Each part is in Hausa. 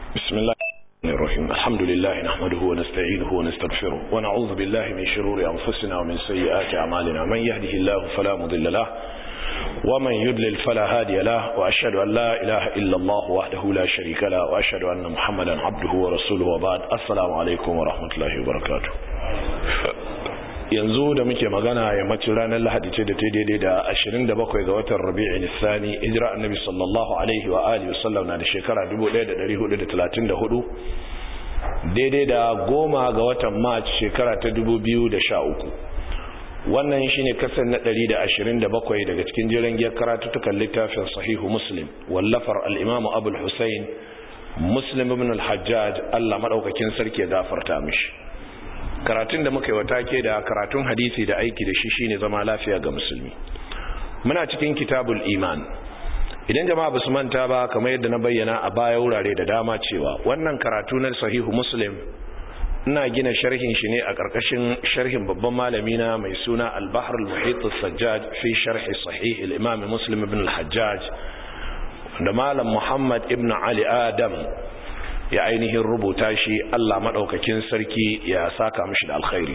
بسم الله الرحيم الحمد لله نحمده ونستعينه ونستغفره ونعوذ بالله من شرور أنفسنا ومن سيئات أعمالنا من يهده الله فلا مضل له ومن يضلل فلا هادي له وأشهد أن لا إله إلا الله وحده لا شريك له وأشهد أن محمدا عبده ورسوله وبعد السلام عليكم ورحمة الله وبركاته yanzu da muke magana yammacin ranar lahadi ce da ta daidai da 27 ga watan rabi'in nisani hijira annabi sallallahu alaihi wa alihi wasallam na da shekara 1434 daidai da goma ga watan march shekara ta 2013 wannan shine kasar na 127 daga cikin jiran giyar karatutukan littafin sahihu muslim wallafar al'imamu abul hussein muslim ibn al-hajjaj allah maɗaukakin sarki ya gafarta mishi karatun da muka yi wata ke da karatun hadisi da aiki da shi shine zama lafiya ga musulmi muna cikin kitabul iman idan jama'a basu manta ba kamar yadda na bayyana a baya wurare da dama cewa wannan karatu na sahihu muslim ina gina sharhin shi ne a ƙarƙashin sharhin babban malami na mai suna al-bahr al-muhit as-sajjaj fi sharh sahih al-imam muslim ibn al-hajjaj da malam muhammad ibn ali adam ya ainihin rubuta shi Allah maɗaukakin sarki ya saka mishi da alkhairi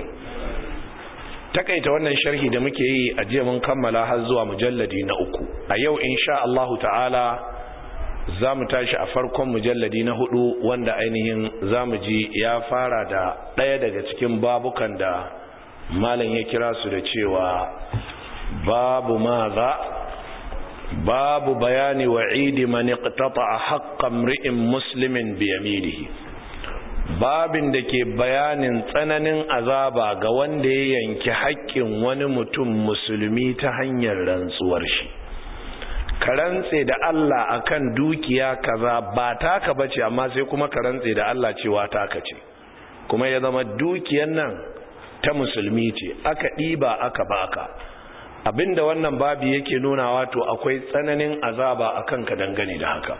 takaita wannan sharhi da muke yi a jiya mun kammala har zuwa mujalladi na uku a yau insha Allah ta'ala za mu tashi a farkon mujalladi na hudu wanda ainihin za mu ji ya fara da ɗaya daga cikin babukan da malam ya kira su da cewa babu maza babu bayani wa'idi man iqtata'a haqqan mri'in muslimin bi yaminihi babin da ke bayanin tsananin azaba ga wanda ya yanki haƙƙin wani mutum musulmi ta hanyar rantsuwar shi ka rantse da Allah akan dukiya kaza ba taka bace amma sai kuma ka rantse da Allah cewa taka ce kuma ya zama dukiyar nan ta musulmi ce aka ɗiba aka baka abinda wannan babi yake nuna wato akwai tsananin azaba akan ka dangane da haka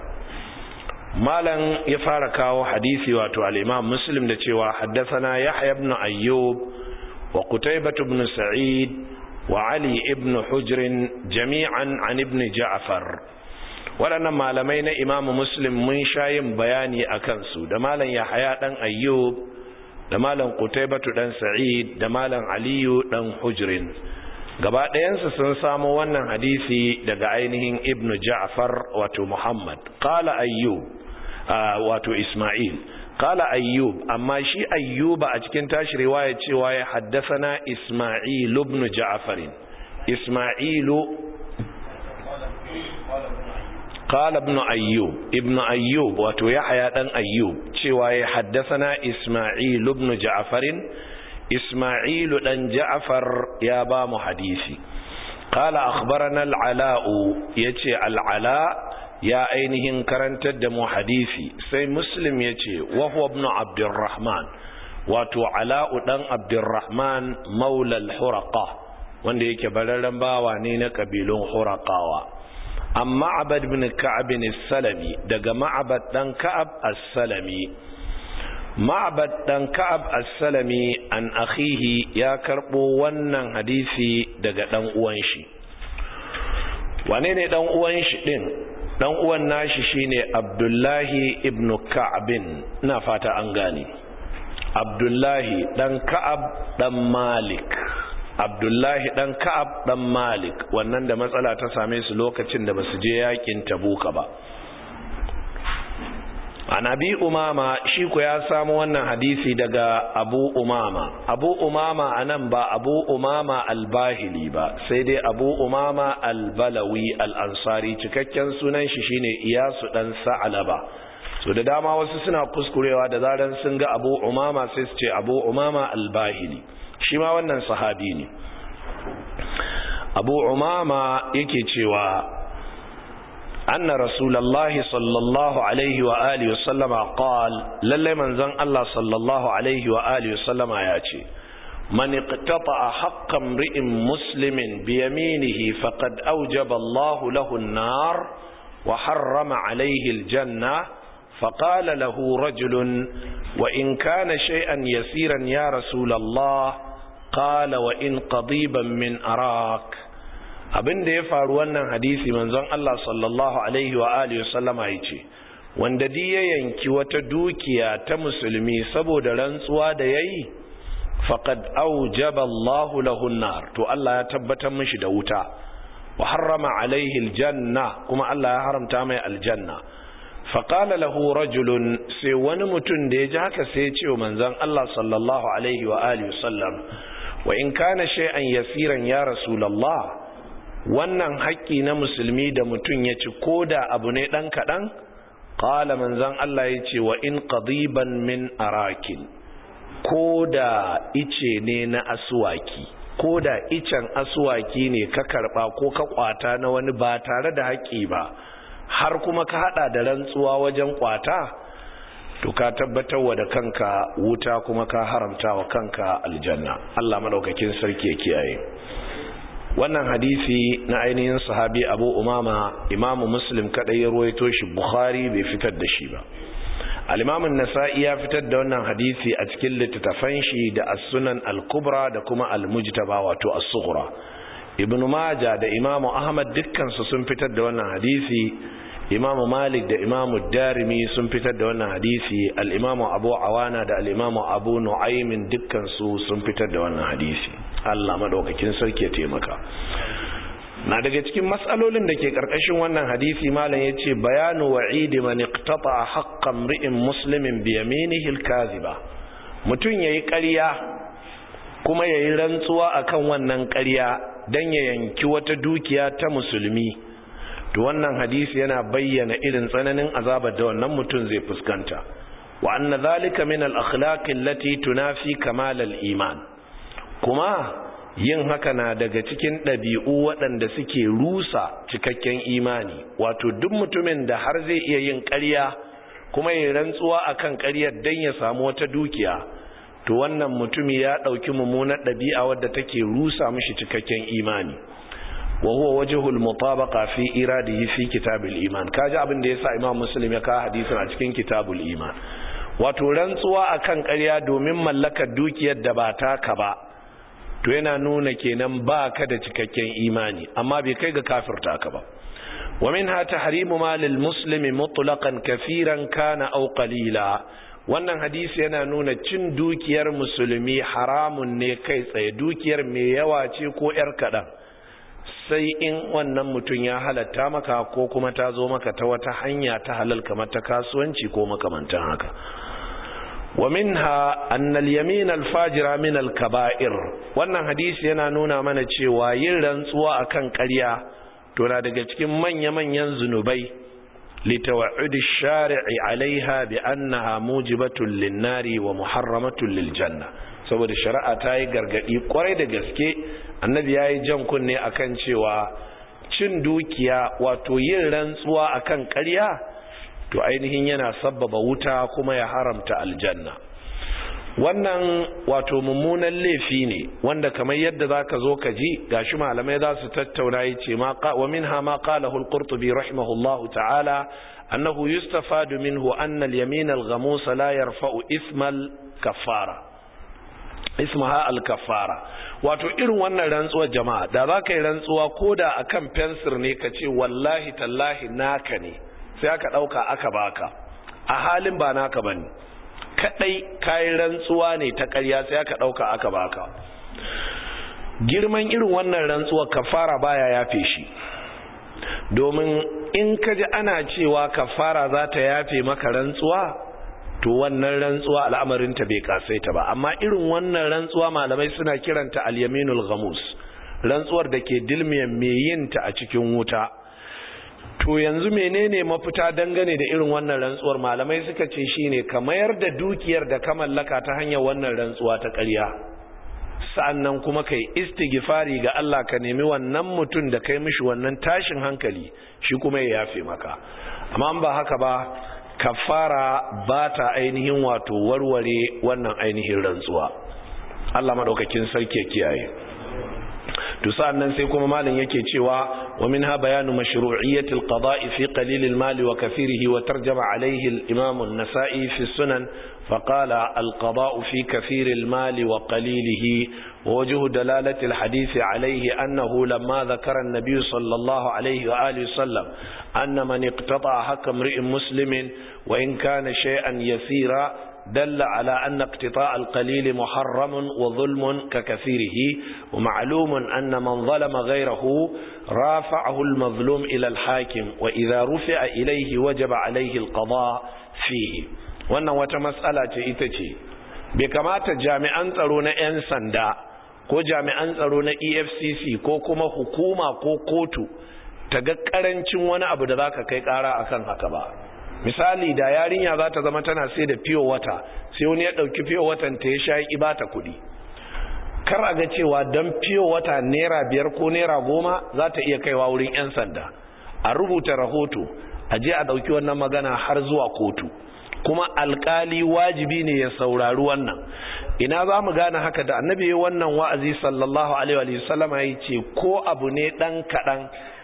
malam ya fara kawo hadisi wato al-imam muslim da cewa haddathana yahya ibn ayyub wa qutaybah ibn sa'id wa ali ibn hujr jami'an an ibn ja'far waɗannan malamai na imam muslim mun sha yin bayani akan su da malam yahya dan ayyub da malam qutaybah dan sa'id da malam aliyu dan hujrin gaba ɗayansu sun samo wannan hadisi daga ainihin ibn ja'far wato muhammad qala ayyub wato isma'il qala ayyub amma shi ayyuba a cikin tashi riwaya cewa ya haddathana isma'il ibn ja'far isma'ilu qala ibn ayyub ibn ayyub wato yahya dan ayyub cewa ya haddathana isma'il ibn ja'far Ismailu ɗan Ja'far ya ba mu hadisi. Kala akhbarana al'ala'u ya ce al'ala ya ainihin karantar da mu hadisi sai Muslim ya ce wahuwa ibn Abdurrahman wato ala'u ɗan Abdurrahman maulal huraka wanda yake bararren bawa ne na ƙabilun hurakawa. Amma abad bin Ka'abin salami daga ma'abad ɗan Ka'ab as-salami ma'abad dan ka'ab as-salami an akhihi ya karbo wannan hadisi daga dan uwan shi wane ne dan uwan shi din dan uwan nashi shine abdullahi ibn ka'ab ina fata an gane abdullahi dan ka'ab dan malik abdullahi dan ka'ab dan malik wannan da matsala ta same su lokacin da basu je yakin tabuka ba Anabi umama shi ku ya samu wannan hadisi daga abu umama abu umama anan ba abu umama albahili ba sai dai abu umama albalawi al'ansari cikakken sunan shi shine iyasu dan sa'alaba so da dama wasu suna kuskurewa da zaran sun ga abu umama sai su ce abu umama albahili shi ma wannan sahabi ne abu umama yake cewa أن رسول الله صلى الله عليه وآله وسلم قال للي من زن الله صلى الله عليه وآله وسلم ياتي من اقتطع حق امرئ مسلم بيمينه فقد أوجب الله له النار وحرم عليه الجنة فقال له رجل وإن كان شيئا يسيرا يا رسول الله قال وإن قضيبا من أراك abin da ya faru wannan hadisi manzon Allah sallallahu alaihi wa alihi wasallama yace wanda di ya yanki wata dukiya ta musulmi saboda rantsuwa da yayi faqad aujaba Allahu lahu nar to Allah ya tabbatar mishi da wuta wa harrama alaihi aljanna kuma Allah ya haramta mai aljanna faqala lahu rajulun sai wani mutum da ya ji haka sai ya ce wa manzon Allah sallallahu alaihi wa alihi wasallam wa in kana shay'an yasiran ya rasulullah wannan haƙƙi na musulmi da mutum ya ci koda abu ne dan kadan qala manzon Allah ya ce wa in qadiban min arakin koda ice ne na aswaki ko da icen asuwaki ne ka karba ko ka kwata na wani ba tare da haƙƙi ba har kuma ka hada da rantsuwa wajen kwata to ka tabbatar wa da kanka wuta kuma ka haramta wa kanka aljanna Allah madaukakin sarki ya kiyaye wannan hadisi na ainihin sahabi Abu Umama Imam Muslim kadai ya ruwaito shi Bukhari bai fitar da shi ba al-Imam an-Nasa'i ya fitar da wannan hadisi a cikin littattafan shi da As-Sunan al-Kubra da kuma Al-Mujtaba wato As-Sughra Ibn Majah da Imam Ahmad dukkan su sun fitar da wannan hadisi Imam Malik da Imam Darimi sun fitar da wannan hadisi al-Imam Abu Awana da al-Imam Abu Nu'aym dukkan su sun fitar da wannan hadisi Allah madaukakin sarki ya taimaka na daga cikin matsalolin da ke karkashin wannan hadisi malam yace bayanu wa'idi man iqtata haqqan ri'in muslimin bi yaminihi al-kadhiba mutun yayi ƙarya kuma yayi rantsuwa akan wannan ƙarya dan ya yanki wata dukiya ta musulmi to wannan hadisi yana bayyana irin tsananin azabar da wannan mutun zai fuskanta wa anna dhalika min al-akhlaq allati tunafi kamal al-iman kuma yin haka na daga cikin ɗabi'u waɗanda suke rusa cikakken imani wato duk mutumin da har zai iya yin ƙarya kuma ya rantsuwa akan ƙaryar don ya samu wata dukiya to wannan mutumi ya ɗauki mummunar ɗabi'a wadda take rusa mishi cikakken imani wa huwa wajhul mutabaqa fi iradihi fi kitabul iman kaji abin da yasa imam muslim ya kawo hadisin a cikin kitabul iman wato rantsuwa akan ƙarya domin mallakar dukiyar da ba taka ba to yana nuna kenan ba ka da cikakken imani amma bai kai ga kafirta ka ba wa minha tahrimu malil muslimi mutlaqan kafiran kana aw qalila wannan hadisi yana nuna cin dukiyar musulmi haramun ne kai tsaye dukiyar mai yawa ce ko yar kadan sai in wannan mutum ya halatta maka ko kuma ta zo maka ta wata hanya ta halal kamar ta kasuwanci ko makamantan haka ومنها أن اليمين الفاجر من الكبائر wannan hadisi yana nuna mana cewa yin rantsuwa akan ƙarya to na daga cikin manya-manyan zunubai litawa'ud ash-shari'i 'alayha bi annaha mujibatun lin-nari wa muharramatun lil-janna saboda shari'a ta yi gargadi kwarai da gaske annabi yayi jan kunne akan cewa cin dukiya wato yin rantsuwa akan ƙarya to ainihin yana sabbaba wuta kuma ya haramta aljanna wannan wato mummunan laifi ne wanda kamar yadda zaka zo ka ji gashi malamai za su tattauna yace ma wa minha ma qalahu al-qurtubi rahimahullahu ta'ala annahu yustafadu minhu anna al-yamin al-ghamus la yarfa'u isma al-kaffara ismaha al-kaffara wato irin wannan rantsuwar jama'a da za ka yi rantsuwa koda akan fensir ne ka ce wallahi tallahi naka ne sai aka ɗauka aka baka a halin ba naka ba ne kaɗai kayan rantsuwa ne ta ƙarya sai aka ɗauka aka baka girman irin wannan rantsuwa kafara baya yafe shi domin in ka ji ana cewa kafara za ta yafe maka rantsuwa to wannan rantsuwa al'amarinta bai kasaita ba amma irin wannan rantsuwa malamai suna kiranta al-yaminul ghamus rantsuwar da ke dilmiyan mai yinta a cikin wuta to yanzu menene mafita dangane da irin wannan rantsuwar malamai suka ce shine ka mayar da dukiyar da ka mallaka ta hanyar wannan rantsuwa ta ƙarya sa'annan kuma kai istighfari ga Allah ka nemi wannan mutum da kai mishi wannan tashin hankali shi kuma ya yafe maka amma ba haka ba kafara ba ta ainihin wato warware wannan ainihin rantsuwa Allah madaukakin sarki ya kiyaye to sa'annan sai kuma malam yake cewa ومنها بيان مشروعية القضاء في قليل المال وكثيره وترجم عليه الإمام النسائي في السنن فقال القضاء في كثير المال وقليله ووجه دلالة الحديث عليه أنه لما ذكر النبي صلى الله عليه وآله وسلم أن من اقتطع حق امرئ مسلم وإن كان شيئا يسيرا دل على أن اقتطاع القليل محرم وظلم ككثيره ومعلوم أن من ظلم غيره رافعه المظلوم إلى الحاكم وإذا رفع إليه وجب عليه القضاء فيه wannan wata matsala ce ita ce bai kamata jami'an tsaro na 'yan sanda ko jami'an tsaro na efcc ko kuma hukuma ko kotu ta ga karancin wani abu da za ka kai kara akan haka ba misali da yarinya za ta zama tana sai da fiyo wata sai wani ya ɗauki fiyo watan ta ya sha ya bata kuɗi kar a ga cewa don fiyo wata naira biyar ko naira goma za ta iya kaiwa wurin 'yan sanda a rubuta rahoto a je a ɗauki wannan magana har zuwa kotu kuma alkali wajibi ne ya saurari wannan ina za mu gane haka da annabi wannan wa'azi sallallahu alaihi wa sallama ya ce ko abu ne ɗan kaɗan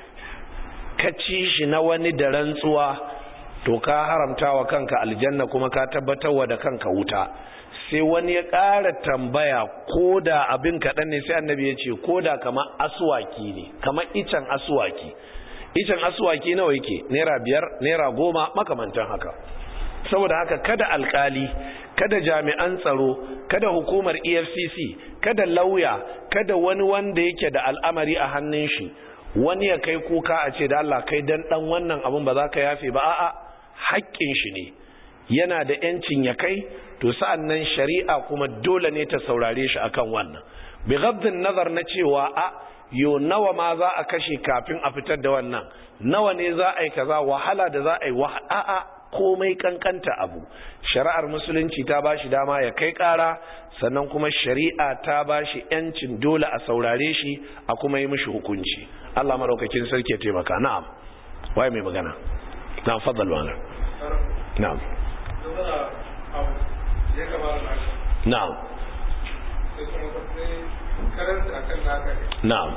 ka ci shi na wani da rantsuwa to ka haramta wa kanka aljanna kuma ka tabbatar wa da kanka wuta sai wani ya ƙara tambaya ko da abin kaɗan ne sai annabi ya ce ko da kamar asuwaki ne kamar icen asuwaki icen asuwaki nawa yake naira biyar naira goma makamantan haka saboda haka kada alkali kada jami'an tsaro kada hukumar efcc kada lauya kada wani wanda yake da al'amari a hannun shi wani ya kai kuka a ce da Allah kai dan dan wannan abun ba za ka yafe ba a'a haƙƙin shi ne yana da yancin ya kai to sa'an nan shari'a kuma dole ne ta saurare shi akan wannan bi ghaddin nazar na cewa a yo nawa ma za a kashe kafin a fitar da wannan nawa ne za a yi kaza wahala da za a yi a'a komai kankanta abu shari'ar musulunci ta bashi dama ya kai kara sannan kuma shari'a ta bashi yancin dole a saurare shi a kuma yi mishi hukunci Allah madaukakin sarki ya taimaka na'am waye mai magana na'am faddal wala na'am na'am na'am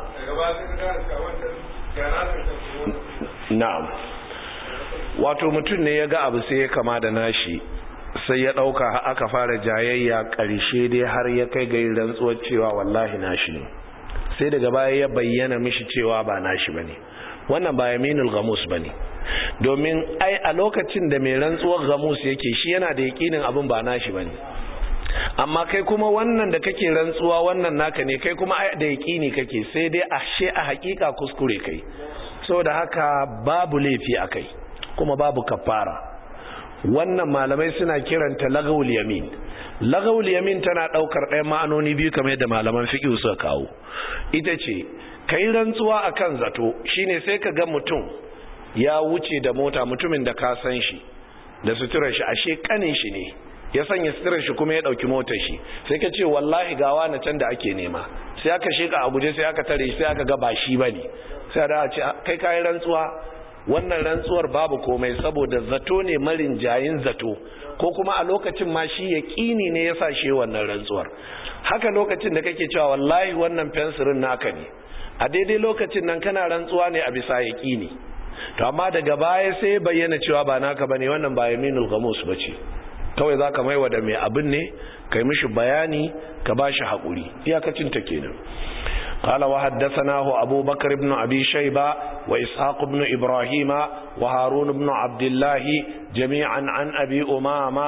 na'am wato mutum ne ya ga abu sai ya kama da nashi sai ya ɗauka aka fara jayayya ƙarshe dai har ya kai ga rantsuwar cewa wallahi nashi ne sai daga baya ya bayyana mishi cewa ba nashi ba ne wannan ba yaminul gamus ba ne domin ai a lokacin da mai rantsuwar gamus yake shi yana da yakinin abin ba nashi ba ne amma kai kuma wannan da kake rantsuwa wannan naka ne kai kuma da yakini kake sai dai ashe a hakika kuskure kai saboda haka babu laifi a kai kuma babu kafara wannan malamai suna kiranta lagawul yamin lagawul yamin tana daukar ɗayan ma'anoni biyu kamar yadda malaman fiqh suka kawo ita ce kai rantsuwa akan zato shine sai ka ga mutum ya wuce da mota mutumin da ka san shi da suturar shi ashe kanin shi ne ya sanya suturar shi kuma ya dauki motar shi sai ka ce wallahi gawa na can da ake nema sai aka sheka a guje sai aka tare shi sai aka ga ba shi bane sai da a ce kai kai rantsuwa wannan rantsuwar babu komai saboda zato ne marin jayin zato ko kuma a lokacin ma shi yaƙini ne ya sa shi wannan rantsuwar haka lokacin da kake cewa wallahi wannan fensirin naka ne a daidai lokacin nan kana rantsuwa ne a bisa yaƙini to amma daga baya sai bayyana cewa ba naka bane wannan ba yaminul ghamus bace kawai zaka maiwa da mai abin ne kai mishi bayani ka bashi hakuri iyakacin ta kenan قال وحدثناه أبو بكر بن أبي شيبة وإسحاق بن إبراهيم وهارون بن عبد الله جميعا عن أبي أمامة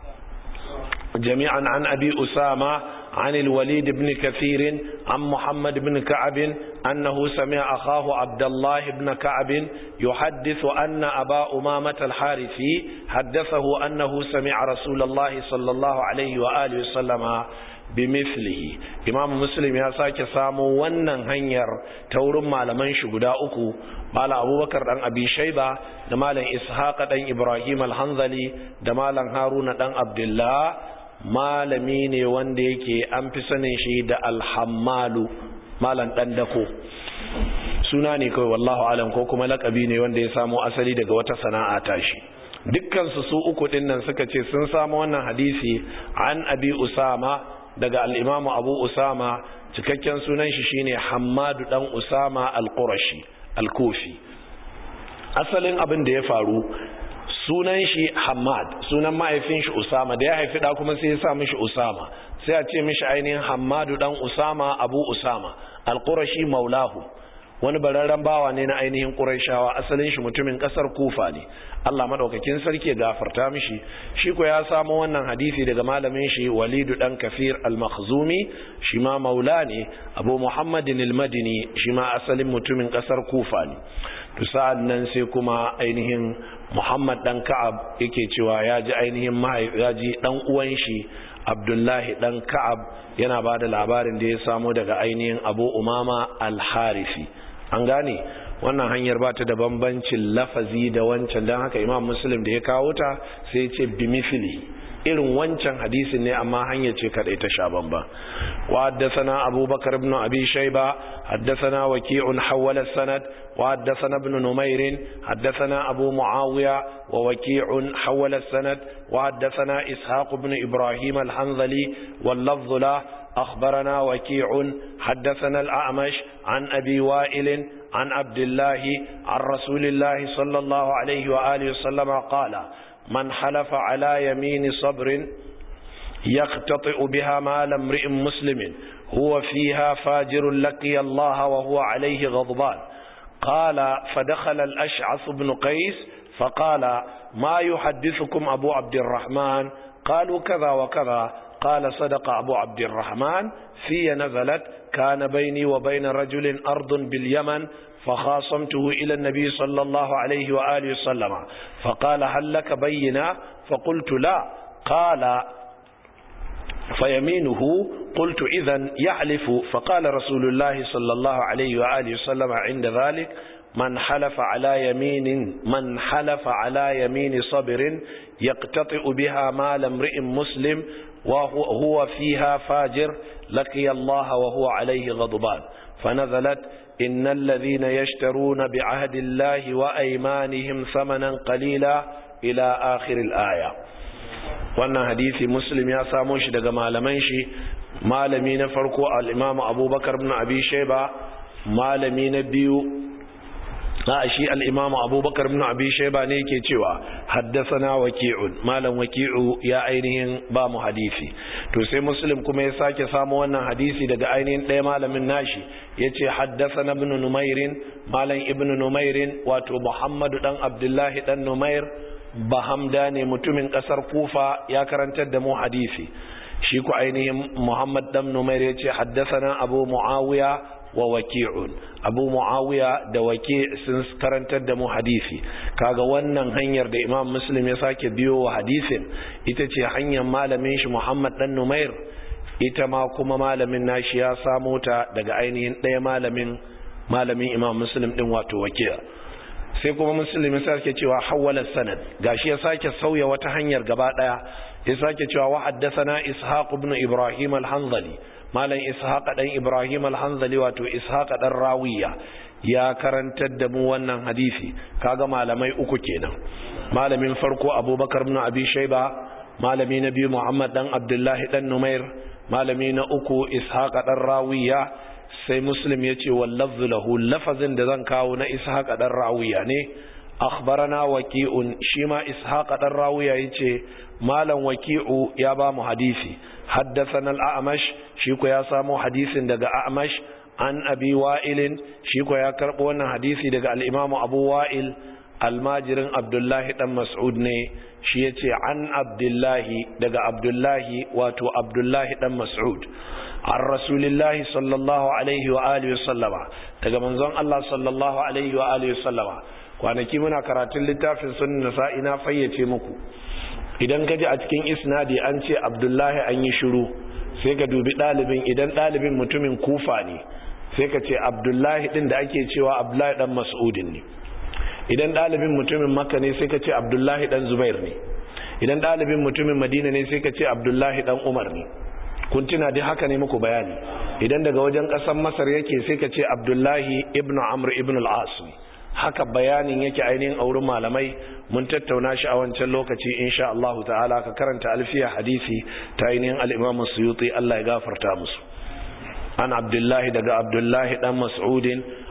جميعا عن أبي أسامة عن الوليد بن كثير عن محمد بن كعب أنه سمع أخاه عبد الله بن كعب يحدث أن أبا أمامة الحارثي حدثه أنه سمع رسول الله صلى الله عليه وآله وسلم bimithlihi imam muslim ya sake samu wannan hanyar ta wurin malaman shi guda uku malam abubakar dan abi shaiba da malam ishaq dan ibrahim al-hanzali da malam haruna dan abdullah malami ne wanda yake an fi sanin shi da alhammalu malam dan dako suna ne kawai wallahu alam ko kuma lakabi ne wanda ya samo asali daga wata sana'a tashi dukkansu su uku dinnan suka ce sun samu wannan hadisi an abi usama daga al'imamu abu usama cikakken sunan shi shine hamadu dan usama al-qurashi al-kufi asalin abin da ya faru sunan shi hamad sunan mahaifin shi usama da ya haifi da kuma sai ya sa mishi usama sai a ce mishi ainihin hamadu dan usama abu usama al-qurashi maulahu wani bararren bawa ne na ainihin qurayshawa asalin shi mutumin kasar kufa ne Allah madaukakin sarki ya gafarta mishi shi ko ya samu wannan hadisi daga malamin shi walidu dan kafir al-makhzumi shi ma maula ne abu muhammadin al-madini shi ma asalin mutumin kasar kufa ne to sa'an nan sai kuma ainihin muhammad dan ka'ab yake cewa ya ji ainihin ya ji dan uwan shi abdullahi dan ka'ab yana ba da labarin da ya samu daga ainihin abu umama al-harifi an gane wannan hanyar ba ta da bambancin lafazi da wancan don haka imam muslim da ya kawo ta sai ya ce bimifili irin wancan hadisin ne amma hanyar ce kadai ta sha bamba wa haddathana abubakar ibn abi shayba haddathana waqi'un hawala sanad wa haddathana ibn numair haddathana abu muawiya wa waqi'un hawala sanad wa haddathana ishaq ibn ibrahim al-hanzali wal lafdh la أخبرنا وكيع حدثنا الأعمش عن أبي وائل عن عبد الله عن رسول الله صلى الله عليه وآله وسلم قال من حلف على يمين صبر يقتطئ بها مال امرئ مسلم هو فيها فاجر لقي الله وهو عليه غضبان قال فدخل الأشعث بن قيس فقال ما يحدثكم أبو عبد الرحمن قالوا كذا وكذا قال صدق أبو عبد الرحمن في نزلت كان بيني وبين رجل أرض باليمن فخاصمته إلى النبي صلى الله عليه وآله وسلم فقال هل لك بينا فقلت لا قال فيمينه قلت إذا يحلف فقال رسول الله صلى الله عليه وآله وسلم عند ذلك من حلف على يمين من حلف على يمين صبر يقتطئ بها مال امرئ مسلم وهو فيها فاجر لقي الله وهو عليه غضبان فنزلت إن الذين يشترون بعهد الله وأيمانهم ثمنا قليلا إلى آخر الآية wannan hadisi muslim ya samo shi daga malaman shi malami na farko al-imamu abubakar ibn abi shayba malami na biyu a shi al'imamu abubakar ibn abi shaiba ne ke cewa haddasana waki'un malam waki'u ya ainihin ba mu hadisi to sai muslim kuma ya sake samu wannan hadisi daga ainihin ɗaya malamin nashi ya ce haddasana ibn numairin malam ibn numairin wato muhammadu ɗan abdullahi ɗan numair bahamda ne mutumin ƙasar kufa ya karantar da mu hadisi shi ku ainihin muhammad ɗan numair ya ce haddasana abu muawiya wa waki'un abu muawiya da waki sun karantar da mu hadisi kaga wannan hanyar da imam muslim ya sake biyo wa hadisin ita ce hanyar malamin shi muhammad dan numair ita ma kuma malamin nashi ya samo ta daga ainihin ɗaya malamin malamin imam muslim din wato wakiya sai kuma muslim ya sake cewa hawala sanad gashi ya sake sauya wata hanyar gaba daya ya sake cewa wa haddathana ishaq ibn ibrahim al-hanzali malam ishaq dan ibrahim al-hanzali wato ishaq dan rawiya ya karantar da mu wannan hadisi kaga malamai uku kenan malamin farko abubakar ibn abi shayba malami na biyu muhammad dan abdullahi dan numair malami na uku ishaq dan rawiya sai muslim yace wallafzu lahu lafazin da zan kawo na ishaq dan rawiya ne akhbarana waqi'un shi ma ishaq dan rawiya yace malam waqi'u ya ba mu hadisi haddathana al-a'mash shi ko ya samu hadisin daga a'mash an abi wa'ilin shi ko ya karbo wannan hadisi daga al-imam abu wa'il almajirin abdullahi dan mas'ud ne shi yace an abdullahi daga abdullahi wato abdullahi dan mas'ud an rasulillahi sallallahu alaihi wa alihi sallama daga manzon Allah sallallahu alaihi wa alihi sallama kwanaki muna karatun littafin sunan nasa'i na fayyace muku idan ka ji a cikin isnadi an ce abdullahi an yi shiru sai ka dubi ɗalibin idan ɗalibin mutumin kufa ne sai ka ce abdullahi ɗin da ake cewa abdullahi ɗan mas'udin ne idan ɗalibin mutumin makka ne sai ka ce abdullahi ɗan zubair ne idan ɗalibin mutumin madina ne sai ka ce abdullahi ɗan umar ne kun tuna dai haka ne muku bayani idan daga wajen ƙasar masar yake sai ka ce abdullahi ibnu amr ibnu al-as haka bayanin yake ainihin a wurin malamai mun tattauna shi a wancan lokaci insha Allah ta'ala ka karanta alfiya hadisi ta ainihin al-Imam Suyuti Allah ya gafarta musu an Abdullahi daga Abdullahi dan Mas'udin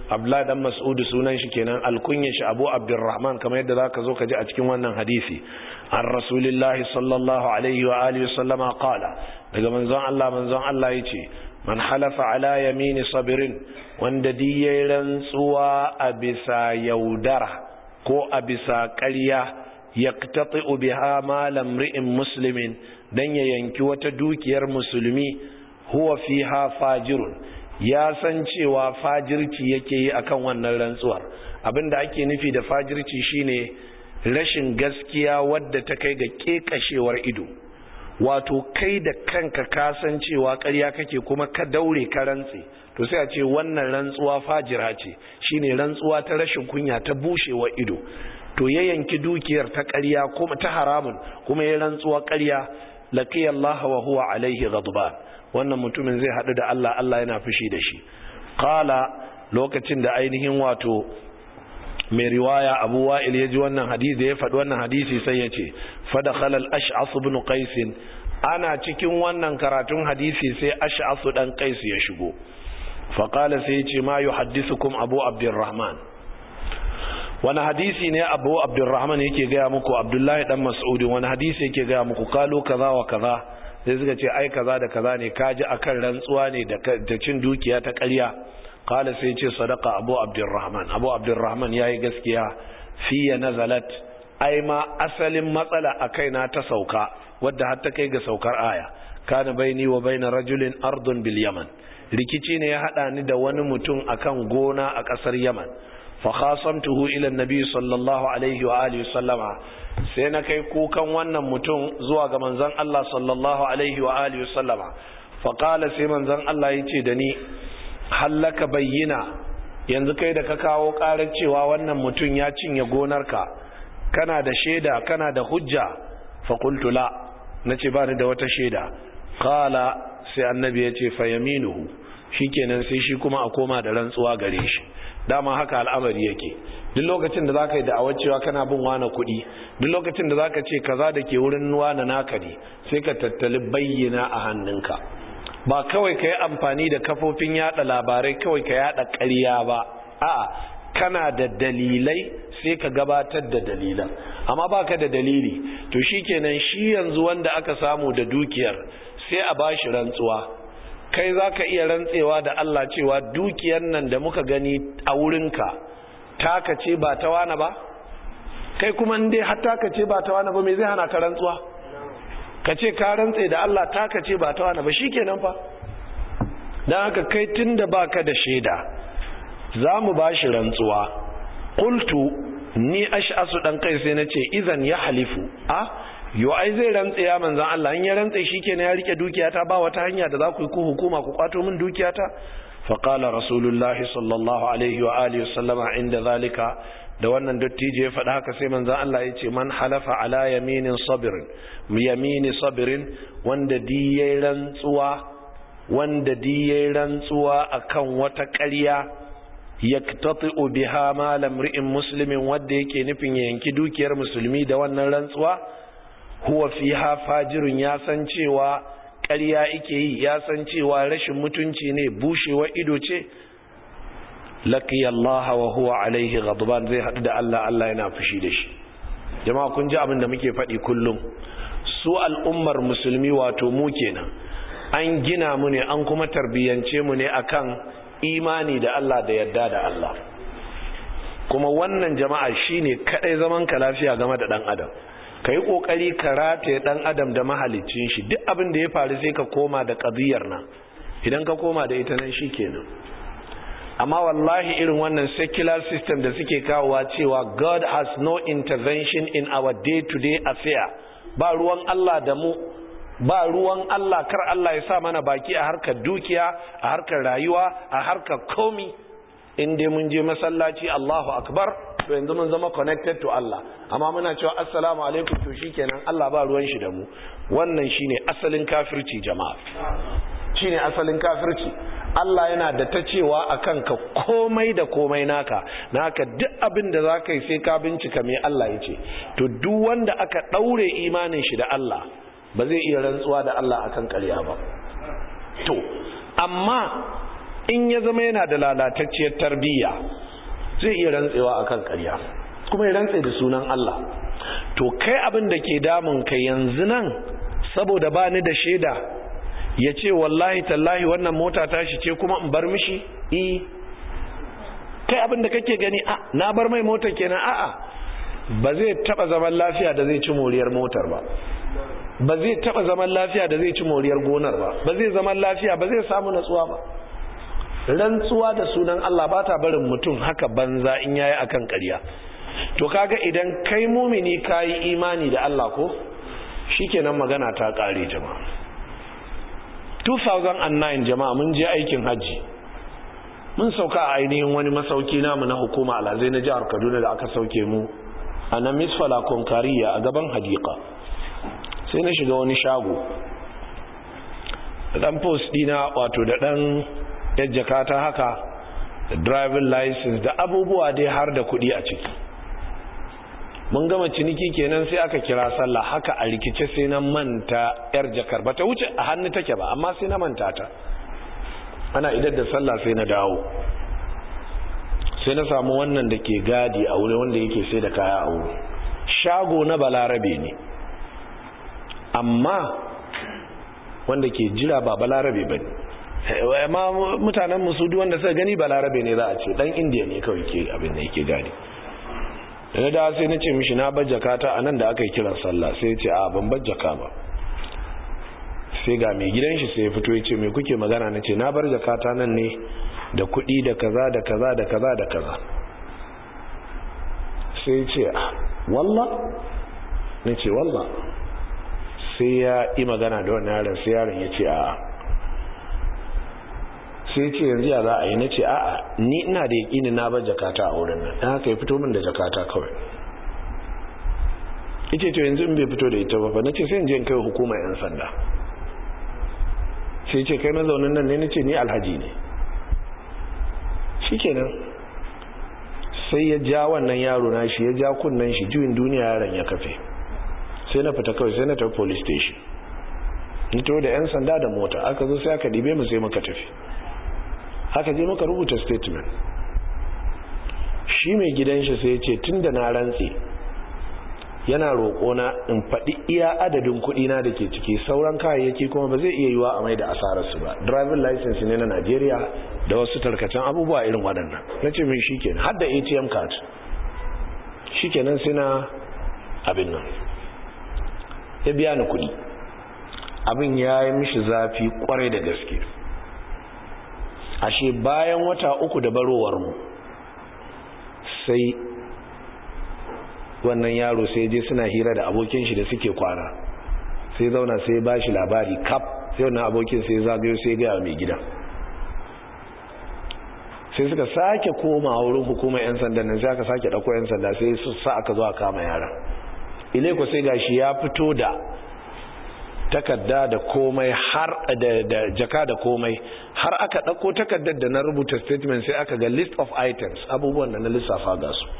abdullahi dan mas'ud sunan shi kenan alkunya shi abu abdurrahman kamar yadda zaka zo ka ji a cikin wannan hadisi an rasulillahi sallallahu alaihi wa alihi sallama qala daga manzon Allah manzon Allah yace man halafa ala yamini sabirin wanda diye rantsuwa a bisa yaudara ko a bisa ƙarya yaqtati'u biha malam ri'in muslimin dan ya yanki wata dukiyar musulmi huwa fiha fajirun ya san cewa fajirci yake yi akan wannan rantsuwar abinda ake nufi da fajirci shine rashin gaskiya wadda ta kai ga kekashewar ido wato kai da kanka ka san cewa ƙarya kake kuma ka daure ka rantse to sai a ce wannan rantsuwa fajira ce shine rantsuwa ta rashin kunya ta bushewar ido to ya yanki dukiyar ta ƙarya kuma ta haramun kuma ya rantsuwa ƙarya laqiya Allah wa huwa alaihi ghadban wannan mutumin zai haɗu da Allah Allah yana fushi da shi qala lokacin da ainihin wato mai riwaya Abu Wa'il ya ji wannan hadisi ya faɗi wannan hadisi sai ya ce fadakhala al-ash'as ibn qais ana cikin wannan karatun hadisi sai ash'as dan qais ya shigo fa qala sai ya ce ma yuhaddithukum Abu Abdurrahman wani hadisi ne Abu Abdurrahman yake gaya muku Abdullahi dan Mas'ud wani hadisi yake gaya muku kalo kaza wa kaza sai suka ce ai kaza da kaza ne kaji akan rantsuwa ne da cin dukiya ta ƙarya qala sai ce sadaqa abu abdurrahman abu abdurrahman yayi gaskiya fiya nazalat ai ma asalin matsala a kaina ta sauka wadda har ta kai ga saukar aya kana baini wa baina rajulin ardun bil yaman rikici ne ya hada ni da wani mutum akan gona a kasar yaman fa khasamtuhu ila annabi sallallahu alaihi wa alihi sallama sai na kai kukan wannan mutum zuwa ga manzon Allah sallallahu alaihi wa alihi sallama fa qala sai manzon Allah yace da ni hallaka bayyina yanzu kai da ka kawo karar cewa wannan mutum ya cinye gonarka kana da shaida kana da hujja fa qultu la nace ba ni da wata shaida qala sai annabi yace fa yaminuhu shikenan sai shi kuma a koma da rantsuwa gare shi dama haka al'amari yake duk lokacin da zaka yi da'awar cewa kana bin wani kuɗi duk lokacin da zaka ce kaza da ke wurin wani naka ne sai ka tattali bayyana a hannunka ba kawai ka yi amfani da kafofin yada labarai kawai ka yada ƙarya ba a'a kana da dalilai sai ka gabatar da dalilan amma baka da dalili to shikenan shi yanzu wanda aka samu da dukiyar sai a bashi rantsuwa kai za ka iya rantsewa da Allah cewa dukiyar nan da muka gani a wurinka taka ce ba ta wane ba kai kuma dai har taka ce ba ta wane ba me zai hana ka rantsuwa ka ce ka rantse da Allah taka ce ba ta wane ba shikenan fa dan haka kai tunda baka da shaida za mu ba shi rantsuwa qultu ni ash'asu dan kai sai nace idan ya halifu a yo ai zai rantse ya manzan Allah in ya rantse shikenan ya rike dukiyata ba wata hanya da za ku yi ku hukuma ku kwato min dukiyata fa qala rasulullahi sallallahu alaihi wa alihi wasallama inda zalika da wannan dattijo ya faɗa haka sai manzan Allah ya ce man halafa ala yaminin sabirin yamini sabirin wanda diye rantsuwa wanda diye rantsuwa akan wata ƙarya yaktati'u biha malam ri'in muslimin wanda yake nufin ya yanki dukiyar musulmi da wannan rantsuwa huwa fiha fajirun ya san cewa ƙarya yake yi ya san cewa rashin mutunci ne bushewa ido ce laqiya Allah wa huwa alaihi ghadban zai hadu da Allah Allah yana fushi da shi jama'a kun ji abin da muke faɗi kullum su al'ummar musulmi wato mu kenan an gina mu ne an kuma tarbiyyance mu ne akan imani da Allah da yadda da Allah kuma wannan jama'a shine kadai zaman ka lafiya game da dan adam ka yi ƙoƙari ka rataye ɗan adam da mahalicin shi duk abin da ya faru sai ka koma da ƙaziyar nan idan ka koma da ita nan shi kenan amma wallahi irin wannan secular system da suke kawowa cewa god has no intervention in our day-to-day affair ba ruwan Allah da mu ba ruwan Allah kar Allah ya sa mana baki a harkar dukiya a harkar rayuwa a harkar komi in dai mun je masallaci Allahu akbar to yanzu mun zama connected to Allah amma muna cewa assalamu alaikum to shikenan Allah ba ruwan shi da mu wannan shine asalin kafirci jama'a shine asalin kafirci Allah yana da ta cewa akan ka komai da komai naka naka duk abin da zaka yi sai ka bincika me Allah ya ce to duk wanda aka daure imanin shi da Allah ba zai iya rantsuwa da Allah akan ƙarya ba to amma in ya zama yana da lalatacciyar tarbiyya zai iya rantsewa akan ƙarya kuma ya rantse da sunan Allah to kai abin da ke damun ka yanzu nan saboda ba ni da shaida ya ce wallahi tallahi wannan mota ta shi ce kuma in bar mishi i kai abin da kake gani a na bar mai motar kenan a'a ba zai taba zaman lafiya da zai ci moriyar motar ba ba zai taba zaman lafiya da zai ci moriyar gonar ba ba zai zaman lafiya ba zai samu natsuwa ba rantsuwa da sunan Allah ba ta barin mutum haka banza in yayi akan ƙarya to kaga idan kai mumini kayi imani da Allah ko shikenan magana ta kare jama'a 2009 jama'a mun je aikin haji mun sauka a ainihin wani masauki namu na hukuma alhazai na jihar Kaduna da aka sauke mu a nan misfala konkariya a gaban hadika sai na shiga wani shago da dan post dina wato da dan jakata haka da driving license da abubuwa dai har da kudi a ciki mun gama ciniki kenan sai aka kira sallah haka a rikice sai na manta yar jakar bata wuce a hannu take ba amma sai na manta ta ana idar da sallah sai na dawo sai na samu wannan da ke gadi a wuri wanda yake sai da kaya a wuri shago na balarabe ne amma wanda ke jira ba balarabe ba ne amma mutanen musudu wanda suka gani balarabe ne za a ce dan indiya ne kawai ke abin da yake gadi da da sai na ce mishi na bajjaka ta a nan da aka yi kiran sallah sai ya ce a ban bajjaka ba sai ga mai gidan shi sai ya fito ya ce mai kuke magana na ce na bar jakata nan ne da kuɗi da kaza da kaza da kaza da kaza sai ya ce walla na ce walla sai ya yi magana da wani yaron sai yaron ya ce a sai ce yanzu ya za a yi na ce a'a ni ina da yaƙini na bar jakata a wurin nan dan haka ya fito min da jakata kawai yace to yanzu in bai fito da ita ba fa nace sai in je in kai hukumar yan sanda sai ce kai mazaunin nan ne nace ni alhaji ne shikenan sai ya ja wannan yaro na shi ya ja kunnan shi juyin duniya yaron ya kafe sai na fita kawai sai na tafi police station ni to da yan sanda da mota aka zo sai aka dibe mu sai muka tafi haka je muka rubuta statement shi mai gidan shi sai ya ce tunda na rantse yana roƙona in faɗi iya adadin kuɗina da ke ciki sauran kayayyaki kuma ba zai iya yiwa a mai da asararsu ba driving license ne na Najeriya da wasu tarkacen abubuwa irin waɗannan na ce min shikenan har da ATM card shikenan sai na abin nan ya biya ni kuɗi abin ya yi mishi zafi kwarai da gaske ashe bayan wata uku da barowar mu sai wannan yaro sai je suna hira da abokin shi da suke kwana sai zauna sai ba shi labari kap sai wannan abokin sai zagayo sai gaya mai gida sai suka sake koma wurin hukumar 'yan sanda nan sai aka sake ɗauko 'yan sanda sai su sa aka zo a kama yaran ileko sai gashi ya fito da takarda da komai har da jaka da komai har aka ɗauko takardar da na rubuta statement sai aka ga list of items abubuwan da na lissafa ga su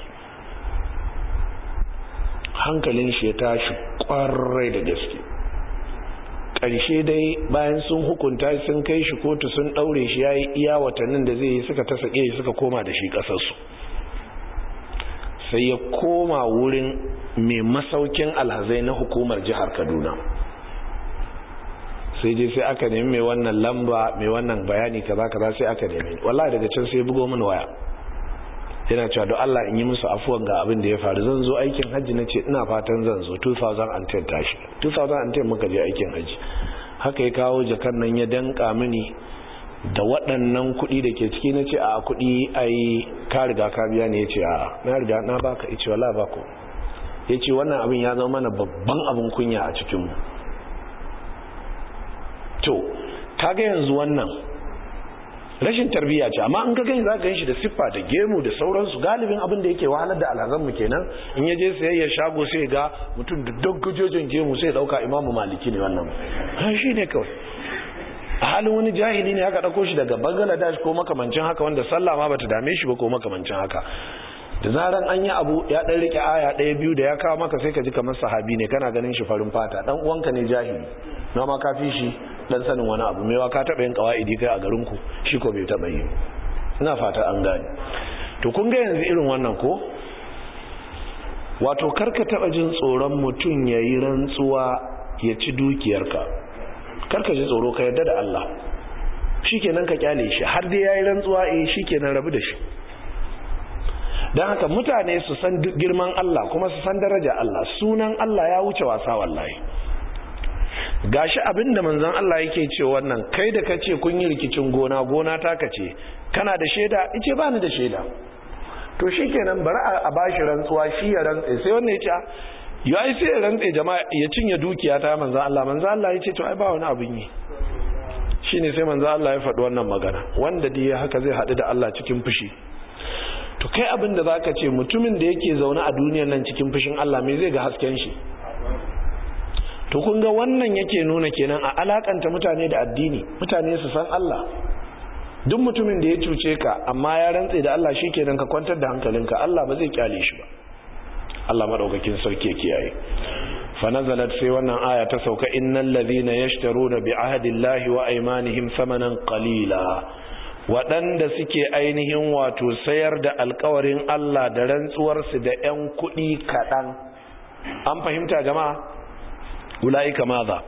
hankalin shi ya tashi kwarai da gaske ƙarshe dai bayan sun hukunta sun kai shi kotu sun ɗaure shi ya yi iya watannin da zai yi suka ta sake shi suka koma da shi ƙasarsu sai ya koma wurin mai masaukin alhazai na hukumar jihar kaduna sai je sai aka nemi mai wannan lamba mai wannan bayani kaza kaza sai aka nemi wallahi daga can sai bugo mini waya yana cewa don Allah in yi musu afuwan ga abin da ya faru zan zo aikin hajji na ce ina fatan zan zo 2010 tashi 2010 muka je aikin hajji haka ya kawo jakan nan ya danka mini da waɗannan kuɗi da ke ciki na ce a kuɗi ai ka riga ka biya ne ya ce a na riga na baka ya ce wala bako ya ce wannan abin ya zama mana babban abin kunya a cikinmu to kaga yanzu wannan rashin tarbiyya ce amma in ka gani za ka shi da siffa da gemu da sauransu galibin abin da yake wahalar da alhazanmu kenan in ya je sayayya shago sai ga mutum da doggojojin gemu sai dauka imamu maliki ne wannan shi ne kawai a halin wani jahili ne aka dauko shi daga bangladesh ko makamancin haka wanda sallah ma bata dame shi ba ko makamancin haka da zaran an yi abu ya dan rike aya ɗaya biyu da ya kawo maka sai ka ji kamar sahabi ne kana ganin shi farin fata dan uwanka ne jahili na ma ka fi shi dan sanin wani abu mewa ka taba yin kawaidi kai a garin ku shi ko bai taba yi ina fata an gane to kun ga yanzu irin wannan ko wato karka taba jin tsoron mutum yayi rantsuwa ya ci dukiyarka karka ji tsoro ka yarda da Allah shikenan ka kyale shi har dai yayi rantsuwa eh shikenan rabu da shi dan haka mutane su san girman Allah kuma su san daraja Allah sunan Allah ya wuce wasa wallahi gashi abinda manzon Allah yake ce wannan kai da kace kun yi rikicin gona gona ta kace kana da sheda ice ba ni da sheda to shikenan bari a bashi rantsuwa shi ya rantse sai wannan ya ce ya ai sai ya rantse jama'a ya cinye dukiya ta manzon Allah manzon Allah ya ce to ai ba wani abin yi shine sai manzon Allah ya faɗi wannan magana wanda dai haka zai haɗu da Allah cikin fushi to kai abin da zaka ce mutumin da yake zaune a duniyar nan cikin fushin Allah me zai ga hasken shi to kun ga wannan yake nuna kenan a alakanta mutane da addini mutane su san Allah duk mutumin da ya cuce ka amma ya rantse da Allah shikenan ka kwantar da hankalinka Allah ba zai kyale shi ba Allah madaukakin sarki ya kiyaye fa nazalat sai wannan aya ta sauka innal ladhina yashtaruna bi ahdillahi wa aymanihim thamanan qalila waɗanda suke ainihin wato sayar da alkawarin Allah da rantsuwarsu da 'yan kuɗi kaɗan an fahimta jama'a ula'ika maza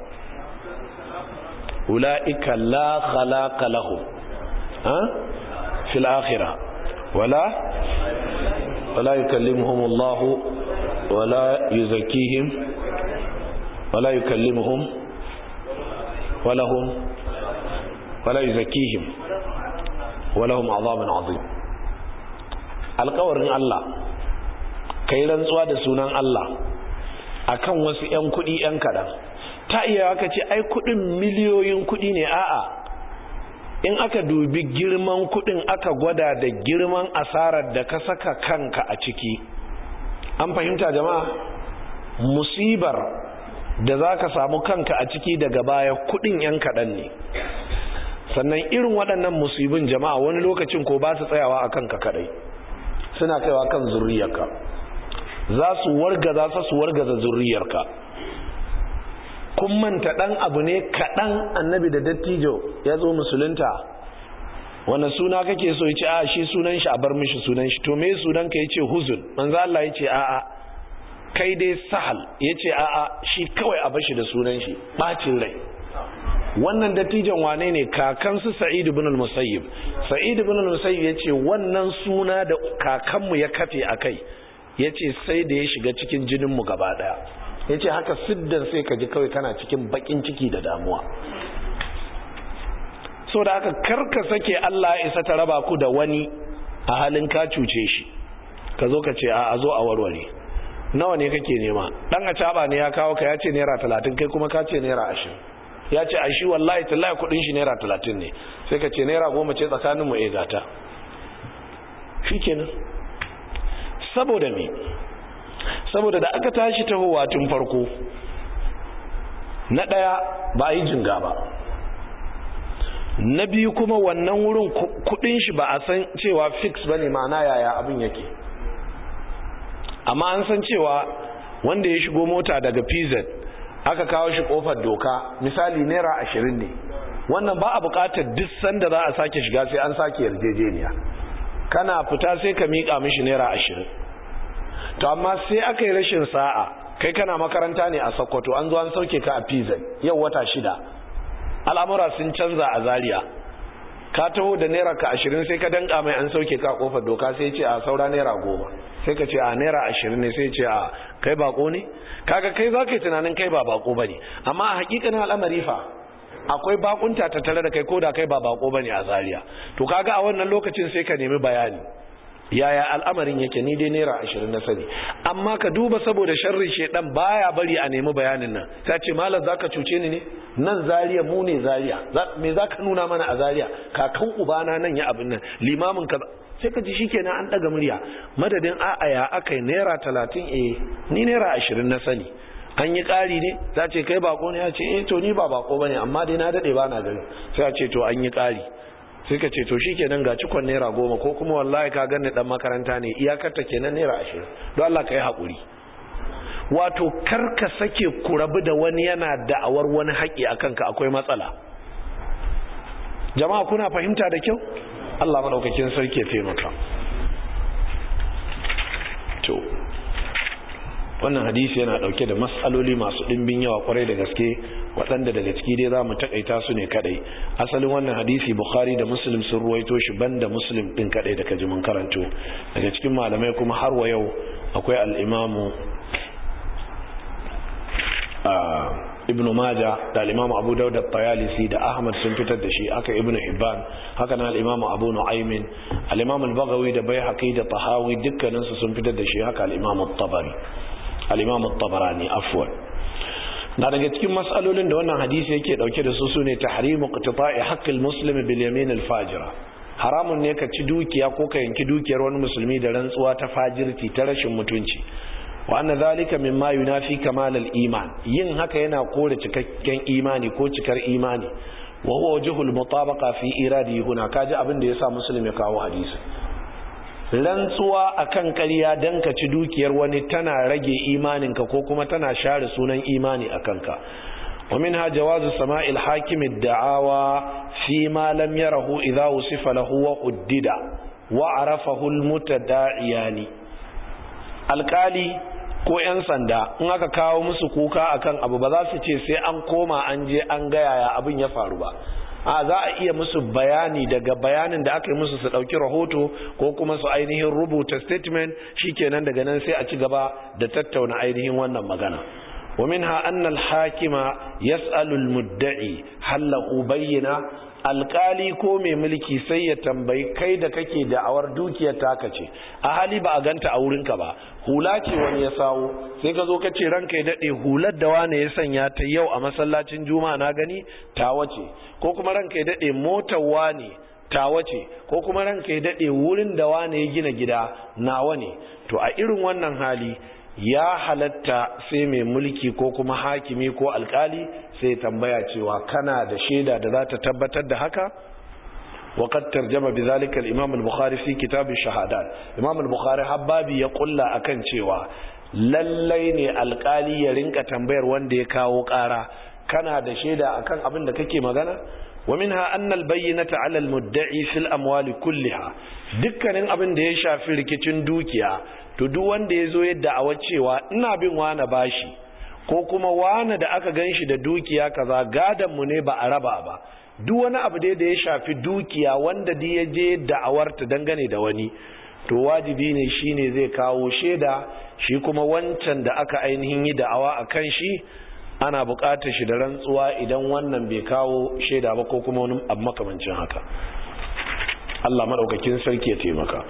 ula'ika la khalaqa lahum ha fil akhirah wala wala yukallimuhum Allah wala yuzakkihim wala yukallimuhum wala hum wala yuzakkihim walahum azabun azim alƙawarin Allah kai rantsuwa da sunan Allah akan wasu ƴan kuɗi ƴan kaɗan ta iya aka ce ai kuɗin miliyoyin kuɗi ne a'a in aka dubi girman kuɗin aka gwada da girman asarar da ka saka kanka a ciki an fahimta jama'a musibar da za ka samu kanka a ciki daga baya kuɗin ƴan kaɗan ne sannan irin waɗannan musibin jama'a wani lokacin ko ba su tsayawa a kanka kadai suna kaiwa kan zurriyarka za su wargaza su su wargaza zurriyarka kun manta ɗan abu ne kaɗan annabi da dattijo ya zo musulunta wanda suna kake so ya ce a shi sunan shi a bar mishi sunan shi to me sunan ka ya ce huzun manzo Allah ya ce a'a kai dai sahal ya ce a'a shi kawai a bashi da sunan shi ɓacin rai wannan dattijan wane ne kakansu sa'id ibn al-musayyib sa'id ibn al-musayyib yace wannan suna da kakanmu ya kafe akai yace sai da ya shiga cikin jinin mu gaba daya yace haka siddan sai ka ji kawai kana cikin bakin ciki da damuwa so da haka karka sake Allah ya isa ta raba ku da wani a halin ka cuce shi ka zo ka ce a zo a warware nawa ne kake nema dan a caba ne ya kawo ka ya ce naira 30 kai kuma ka ce naira 20 ya ce a shi wallahi tallahi kudin shi naira talatin ne sai ka ce naira goma ce tsakaninmu e gata shi kenan saboda me saboda da aka tashi tahowa tun farko na ɗaya ba a yi jinga ba na biyu kuma wannan wurin kudin shi ba a san cewa fix ba ne ma'ana yaya abin yake amma an san cewa wanda ya shigo mota daga pz aka kawo shi kofar doka misali naira ashirin ne wannan ba a bukatar duk sanda za a sake shiga sai an sake yarjejeniya kana fita sai ka miƙa mishi naira ashirin to amma sai aka yi rashin sa'a kai kana makaranta ne a sokoto an zo an sauke ka a pizan yau wata shida al'amura sun canza a zaria ka taho da naira ka ashirin sai ka danka mai an sauke ka kofar doka sai ce a saura naira goma sai ka ce a naira ashirin ne sai ce a kai bako ne kaga kai za ka yi tunanin kai ba bako ba ne amma a hakikanin al'amari fa akwai bakunta ta tare da kai ko da kai ba bako ba ne a zaria to kaga a wannan lokacin sai ka nemi bayani yaya al'amarin yake ni dai naira ashirin na sani amma ka duba saboda sharrin shedan baya bari a nemi bayanin nan ta ce malam zaka cuce ni ne nan zaria mu ne zaria me zaka nuna mana a zaria kakan ubana nan ya abin nan limamin ka sai ka ji shikenan an daga murya madadin a'a ya akai naira talatin eh ni naira ashirin na sani an yi ƙari ne za ce kai bako ne ya ce eh to ni ba bako bane amma dai na dade ba na gari sai a ce to an yi ƙari sai ka ce to shi kenan ga cikon naira goma ko kuma wallahi ka gani dan makaranta ne iyakarta kenan naira ashirin don Allah ka yi haƙuri wato karka sake ku rabu da wani yana da'awar wani haƙi a kanka akwai matsala jama'a kuna fahimta da kyau Allah madaukakin sarki ya taimaka to wannan hadisi yana dauke da mas'aloli masu dimbin yawa kwarai da gaske waɗanda daga ciki dai za mu takaita su ne kadai asalin wannan hadisi bukhari da muslim sun ruwaito shi banda muslim din kadai da kaji mun karanto daga cikin malamai kuma har wa yau akwai al-imamu ibnu maja da al-imamu abu daud at-tayalisi da ahmad sun fitar da shi aka ibnu hibban haka nan al-imamu abu nu'aymin al-imamu al-baghawi da baihaqi da tahawi dukkanin su sun fitar da shi haka al-imamu at-tabari al-imamu at-tabarani afwan na daga cikin mas'alolin da wannan hadisi yake dauke da su sune tahrimu qitita'i haqqil muslimi bil yamin al-fajira haramun ne ka ci dukiya ko ka yanki dukiyar wani musulmi da rantsuwa ta fajirti ta rashin mutunci wa anna zalika mimma yunafi kamal al-iman yin haka yana kore cikakken imani ko cikar imani wa huwa wajhul mutabaqa fi iradi huna kaji abin da yasa muslim ya kawo hadisi rantsuwa akan ƙarya dan ka ci dukiyar wani tana rage imaninka ko kuma tana share sunan imani akan ka ومنها جواز سماء الحاكم الدعاوى فيما لم يره إذا وصف له وحدد وعرفه المتداعيان alkali ko 'yan sanda in aka kawo musu kuka akan abu ba za su ce sai an koma an je an gaya ya abin ya faru ba a za a iya musu bayani daga bayanin da aka yi musu su ɗauki rahoto ko kuma su ainihin rubuta statement shikenan daga nan sai a ci gaba da tattauna ainihin wannan magana ومنها أن الحاكم يسأل المدعي هل له بينة alkali ko mai mulki sai ya tambayi kai da kake da'awar dukiyar taka ce a hali ba a ganta a wurinka ba hula ce wani ya sawo sai ka zo ka ce ranka ya daɗe hular da wane ya sanya ta yau a masallacin juma'a na gani tawa ce ko kuma ranka ya daɗe motar wane tawa ce ko kuma ranka ya daɗe wurin da wane ya gina gida nawa ne to a irin wannan hali ya halatta sai mai mulki ko kuma hakimi ko alkali sai tambaya cewa kana da shaida da za ta tabbatar da haka وقد ترجم بذلك الإمام البخاري في كتاب الشهادات الإمام البخاري حبابي يقول akan cewa lallai ne alkali ya rinka tambayar wanda ya kawo ƙara kana da shaida akan abin da kake magana ومنها أن البينة على المدعي في الأموال كلها dukkanin abin da ya shafi rikicin dukiya to duk wanda ya zo yadda a cewa ina bin wani bashi ko kuma wani da aka gan shi da dukiya kaza gadon mu ne ba a raba ba duk wani abu da ya shafi dukiya wanda da ya je da'awarta dangane da wani to wajibi ne shine zai kawo shaida shi kuma wancan da aka ainihin yi da'awa a kan shi ana buƙatar shi da rantsuwa idan wannan bai kawo shaida ba ko kuma wani abu makamancin haka Allah maɗaukakin sarki ya taimaka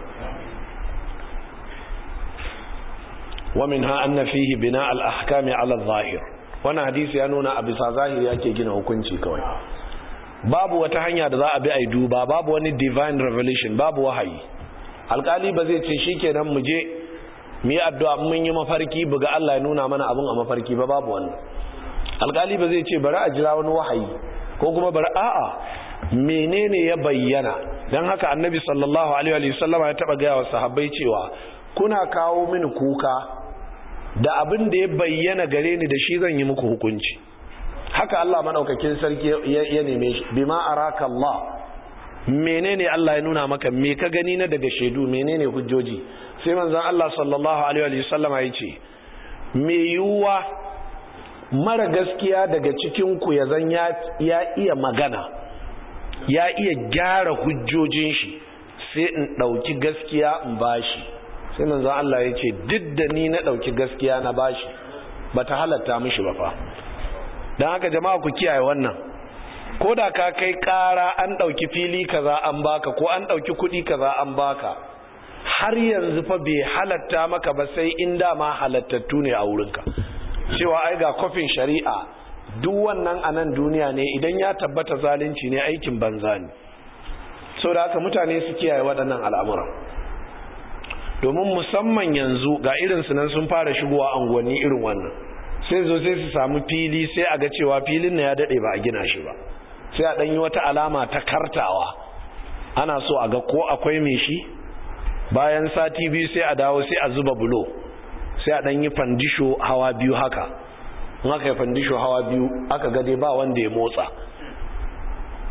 ومنها أن فيه بناء الأحكام على الظاهر wannan hadisi ya nuna a bisa zahiri yake gina hukunci kawai babu wata hanya da za a bi a duba babu wani divine revelation babu wahayi alkali ba zai ce shikenan mu je mu yi addu'a mun yi mafarki buga Allah ya nuna mana abin a mafarki ba babu wannan alkali ba zai ce bari a jira wani wahayi ko kuma bari a'a menene ya bayyana dan haka annabi sallallahu alaihi wa sallama ya taba gaya wa sahabbai cewa kuna kawo mini kuka da abin da ya bayyana gare ni da shi zan yi muku hukunci haka Allah madaukakin sarki ya neme shi bima araka Allah menene Allah ya nuna maka me ka gani na daga shaidu menene hujjoji sai manzon Allah sallallahu alaihi wa sallam ya ce me yuwa mara gaskiya daga cikin ku ya zan ya iya magana ya iya gyara hujjojin shi sai in dauki gaskiya in bashi sai manzon Allah ya ce duk da ni na ɗauki gaskiya na bashi ba ta halatta mishi ba fa don haka jama'a ku kiyaye wannan ko da ka kai ƙara an ɗauki fili kaza an baka ko an ɗauki kuɗi kaza an baka har yanzu fa bai halatta maka ba sai in dama halattattu ne a wurinka cewa ai ga kofin shari'a duk wannan a nan duniya ne idan ya tabbata zalunci ne aikin banza ne sau da haka mutane su kiyaye waɗannan al'amuran domin musamman yanzu ga irinsu nan sun fara shigowa unguwanni irin wannan sai zo sai su samu fili sai a ga cewa filin na ya daɗe ba a gina shi ba sai a ɗanyi wata alama ta kartawa ana so a ga ko akwai mai shi bayan sati biyu sai a dawo sai a zuba bulo sai a ɗanyi fandisho hawa biyu haka in aka yi fandisho hawa biyu aka gade ba wanda ya motsa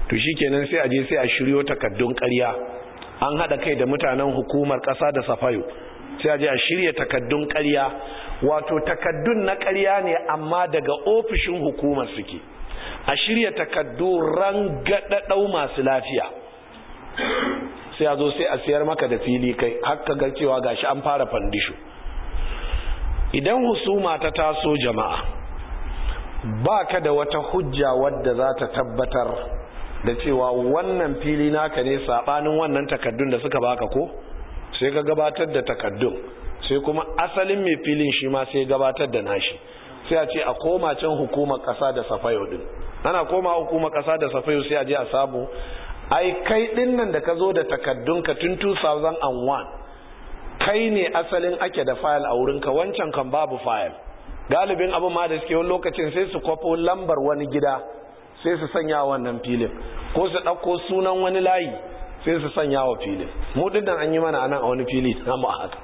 to shikenan sai a je sai a shiryo takaddun ƙarya an haɗa kai da mutanen hukumar ƙasa da safayo sai a je a shirya takaddun ƙarya wato takaddun na ƙarya ne amma daga ofishin hukumar suke a shirya takaddu rangadadau masu lafiya sai a zo sai a siyar maka da fili kai haka ga cewa gashi an fara fandisho idan husuma ta taso jama'a ba ka da wata hujja wadda za ta tabbatar da cewa wannan fili naka ne sabanin wannan takaddun da suka baka ko sai ka gabatar da takaddun sai kuma asalin mai filin shi ma sai gabatar da nashi sai a ce a koma can hukumar kasa da safayo din ana koma hukumar kasa da safayo sai a je a samu ai kai din nan da ka zo da takaddun ka tun 2001 kai ne asalin ake da fayil a wurinka wancan kan babu fayil galibin abin ma da suke wani lokacin sai su kwafo lambar wani gida sai su sanya wannan filin ko su ɗauko sunan wani layi sai su sanya wa filin mu dinnan an yi mana anan a wani fili na mu haka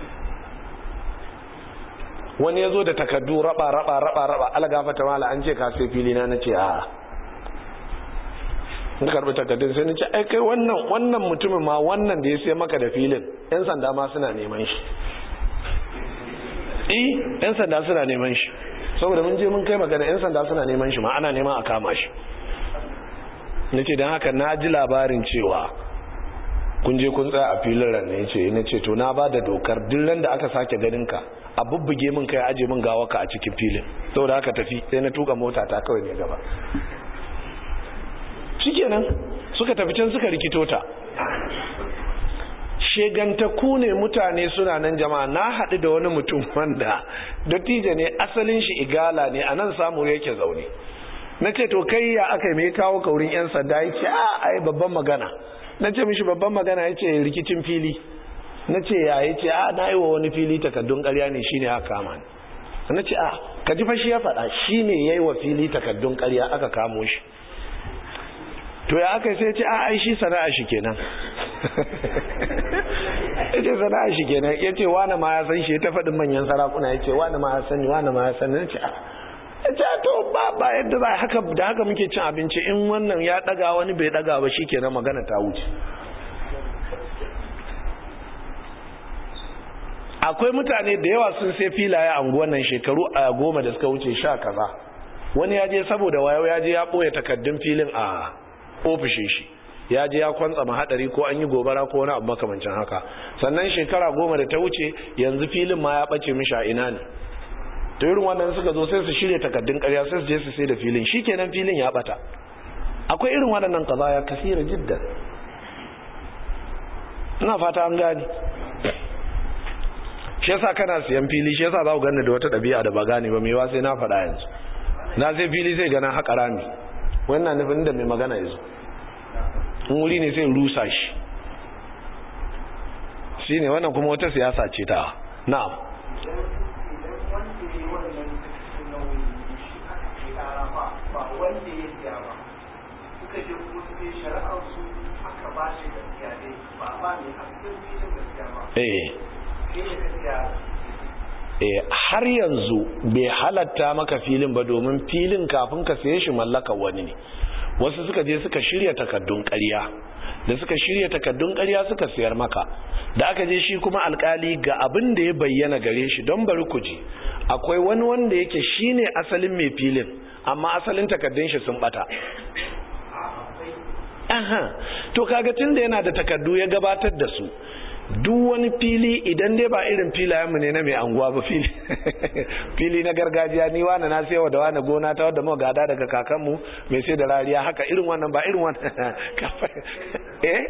wani ya zo da takardu raba raba raba raba algafata mala an ce ka sai fili na nace a na karbi takardun sai nace ai kai wannan wannan mutumin ma wannan da ya sai maka da filin yan sanda ma suna neman shi eh yan sanda suna neman shi saboda mun je mun kai magana yan sanda suna neman shi ma ana neman a kama shi nace dan haka na ji labarin cewa kun je kun tsaya a filin ran ne yace nace to na ba da dokar duk ran da aka sake ganin ka a bubbuge min kai aje min gawaka a cikin filin saboda haka tafi sai na tuka mota ta kawai ne gaba shikenan suka tafi can suka rikito ta shegantaku ne mutane suna nan jama'a na haɗu da wani mutum wanda dattijo ne asalin shi igala ne a nan samu yake zaune na ce to kai ya aka yi mai kawo kaurin 'yan sanda ya ce a ai babban magana na ce mishi babban magana ya ce rikicin fili na ce ya yi ce a na yi wa wani fili takaddun karya ne shine aka kama ni na ce a ka ji fashi ya faɗa shi ne ya yi wa fili takaddun karya aka kamo shi to ya aka sai ce a ai shi sana'a shi kenan ya ce sana'a shi kenan ya ce wane ma ya san shi ta faɗin manyan sarakuna ya ce wane ma ya sani wane ma ya sani na ce a ya ce to ba ba yadda za haka da haka muke cin abinci in wannan ya ɗaga wani bai ɗaga ba shi kenan magana ta wuce akwai mutane da yawa sun sai filaye a unguwan nan shekaru a goma da suka wuce sha kaza wani ya je saboda wayo ya je ya ɓoye takaddun filin a ofishin shi ya je ya kwantsa mahadari ko an yi gobara ko wani abu makamancin haka sannan shekara goma da ta wuce yanzu filin ma ya ɓace mishi a ina ne to irin wannan suka zo sai su shirya takaddun ƙarya sai su je su sai da filin shikenan filin ya ɓata akwai irin waɗannan kaza ya kasira jiddan ina fata an gani shi yasa kana siyan fili shi yasa za ku gani da wata ɗabi'a da ba gane ba mai sai na faɗa yanzu na sai fili sai gana haƙa rami wannan nufin da mai magana yanzu in wuri ne sai rusa shi shi ne wannan kuma wata siyasa ce ta na'am eh har yanzu bai halatta maka filin ba domin filin kafin ka saye shi mallaka wani ne wasu suka je suka shirya takaddun ƙarya da suka shirya takaddun ƙarya suka sayar maka da aka je shi kuma alkali ga abin da ya bayyana gare shi don bari ku ji akwai wani wanda yake shine asalin mai filin amma asalin takaddun shi sun bata aha to kaga tunda yana da takaddu ya gabatar da su duk wani fili idan dai ba irin filayenmu ne na mai anguwa ba fili fili na gargajiya ni wani na sayawa da wani gona ta wadda mu gada daga kakanmu mai sai da rariya haka irin wannan ba irin wannan eh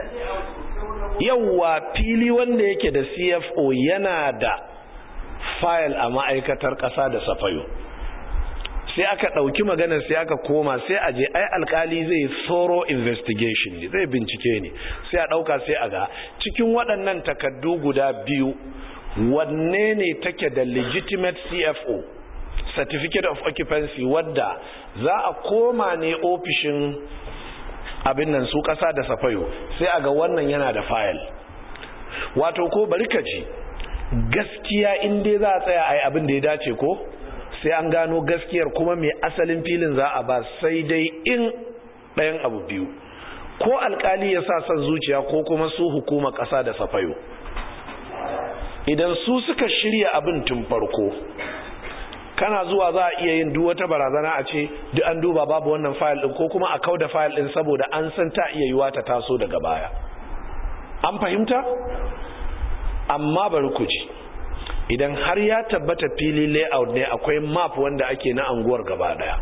yawwa fili wanda yake da CFO yana da file a ma'aikatar ƙasa da safayo sai aka ɗauki maganar sai aka koma sai a je ai alkali zai thorough investigation ne zai bincike ne sai a ɗauka sai a ga cikin waɗannan takaddu guda biyu wanne ne take da legitimate CFO certificate of occupancy wadda za a koma ne ofishin abin nan su ƙasa da safayo sai a ga wannan yana da file wato ko bari ka ji gaskiya in dai za a tsaya a yi abin da ya dace ko sai an gano gaskiyar kuma mai asalin filin za a ba sai dai in ɗayan abu biyu ko alkali ya sa son zuciya ko kuma su hukuma ƙasa da safayo idan su suka shirya abin tun farko kana zuwa za a iya yin duk wata barazana a ce duk an duba babu wannan fayil din ko kuma a kauda fayil din saboda an san ta iya yiwa ta taso daga baya an fahimta amma bari ku ji idan har ya tabbata fili layout ne akwai map wanda ake na anguwar gaba daya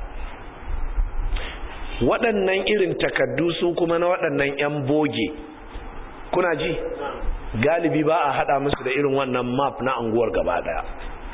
waɗannan irin takaddu su kuma na waɗannan 'yan boge kuna ji galibi ba a haɗa musu da irin wannan map na anguwar gaba daya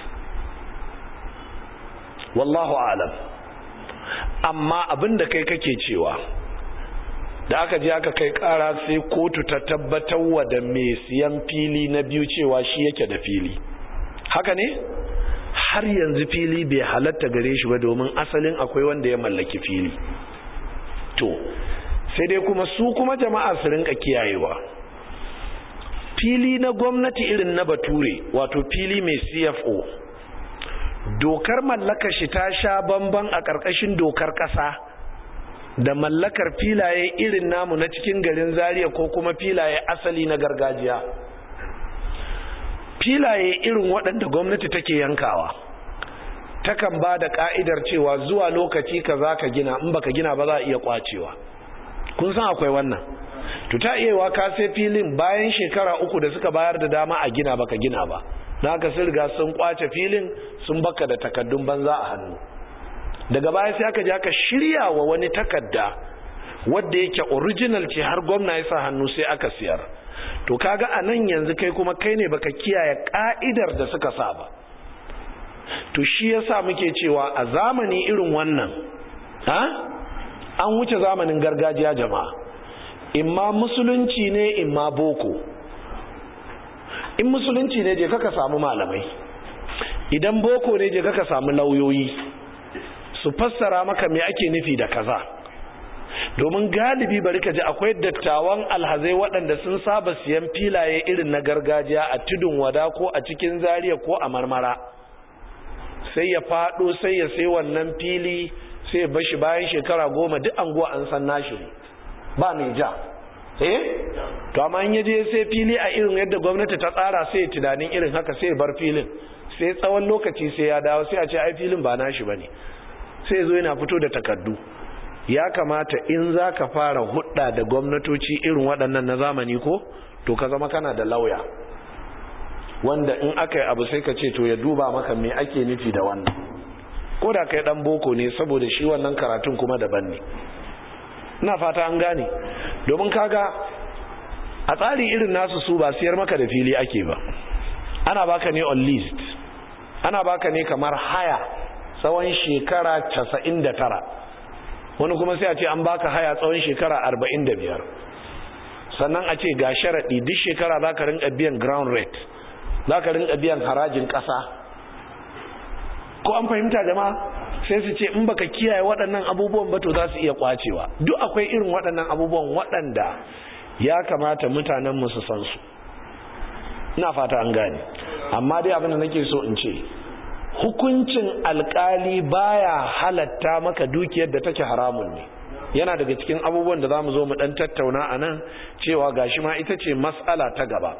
wallahu alam amma abin da kai kake cewa da aka je aka kai kara sai kotu ta tabbatar wa da mai siyan fili na biyu cewa shi yake da fili haka ne har yanzu fili bai halatta gare shi ba domin asalin akwai wanda ya mallaki fili to sai dai kuma su kuma jama'a su rinka kiyayewa fili na gwamnati irin na bature wato fili mai cfo dokar mallakar shi ta sha bamban a ƙarƙashin dokar ƙasa da mallakar filaye irin namu na cikin garin zaria ko kuma filaye asali na gargajiya filaye irin waɗanda gwamnati take yankawa takan ba da ƙa'idar cewa zuwa lokaci ka za ka gina in baka gina ba za a iya kwacewa kun san akwai wannan to ta iya ka sai filin bayan shekara uku da suka bayar da dama a gina baka gina ba na haka sun riga sun kwace filin sun baka da takaddun banza a hannu daga baya sai aka je aka shirya wa wani takadda wadda yake original ce har gwamna ya sa hannu sai aka siyar to kaga a nan yanzu kai kuma kai ne baka kiyaye ka'idar da suka sa ba to shi yasa muke cewa a zamani irin wannan ha an wuce zamanin gargajiya jama'a imma musulunci ne imma boko in musulunci ne je kaka samu malamai idan boko ne je kaka samu lauyoyi su fassara maka me ake nufi da kaza domin galibi bari ka ji akwai dattawan alhazai waɗanda sun saba siyan filaye irin na gargajiya a tudun wada ko a cikin zariya ko a marmara sai ya faɗo sai ya sai wannan fili sai ya bashi bayan shekara goma duk anguwa an san nashi ba mai ja eh to amma in yaje sai fili a irin yadda gwamnati ta tsara sai tunanin irin haka sai bar filin sai tsawon lokaci sai ya dawo sai a ce ai filin ba nashi bane sai zo yana fito da takardu ya kamata in zaka fara hudda da gwamnatoci irin waɗannan na zamani ko to ka zama kana da lauya wanda in aka yi abu sai ka ce to ya duba maka me ake nufi da wannan ko da kai dan boko ne saboda shi wannan karatun kuma daban ne ina fata an gane domin kaga a tsari irin nasu su ba siyar maka da fili ake ba ana baka ne on list ana baka ne kamar haya tsawon shekara 99 wani kuma sai a ce an baka haya tsawon shekara 45 sannan a ce ga sharaɗi duk shekara za ka rinka biyan ground rate za ka rinka biyan harajin ƙasa ko an fahimta jama'a sai su ce in baka kiyaye waɗannan abubuwan ba to za su iya kwacewa duk akwai irin waɗannan abubuwan waɗanda ya kamata mutanen mu su san su ina fata an gane amma dai abin da nake so in ce hukuncin alkali baya halatta maka dukiyar da take haramun ne yana daga cikin abubuwan da zamu zo mu dan tattauna a nan cewa gashi ma ita ce mas'ala ta gaba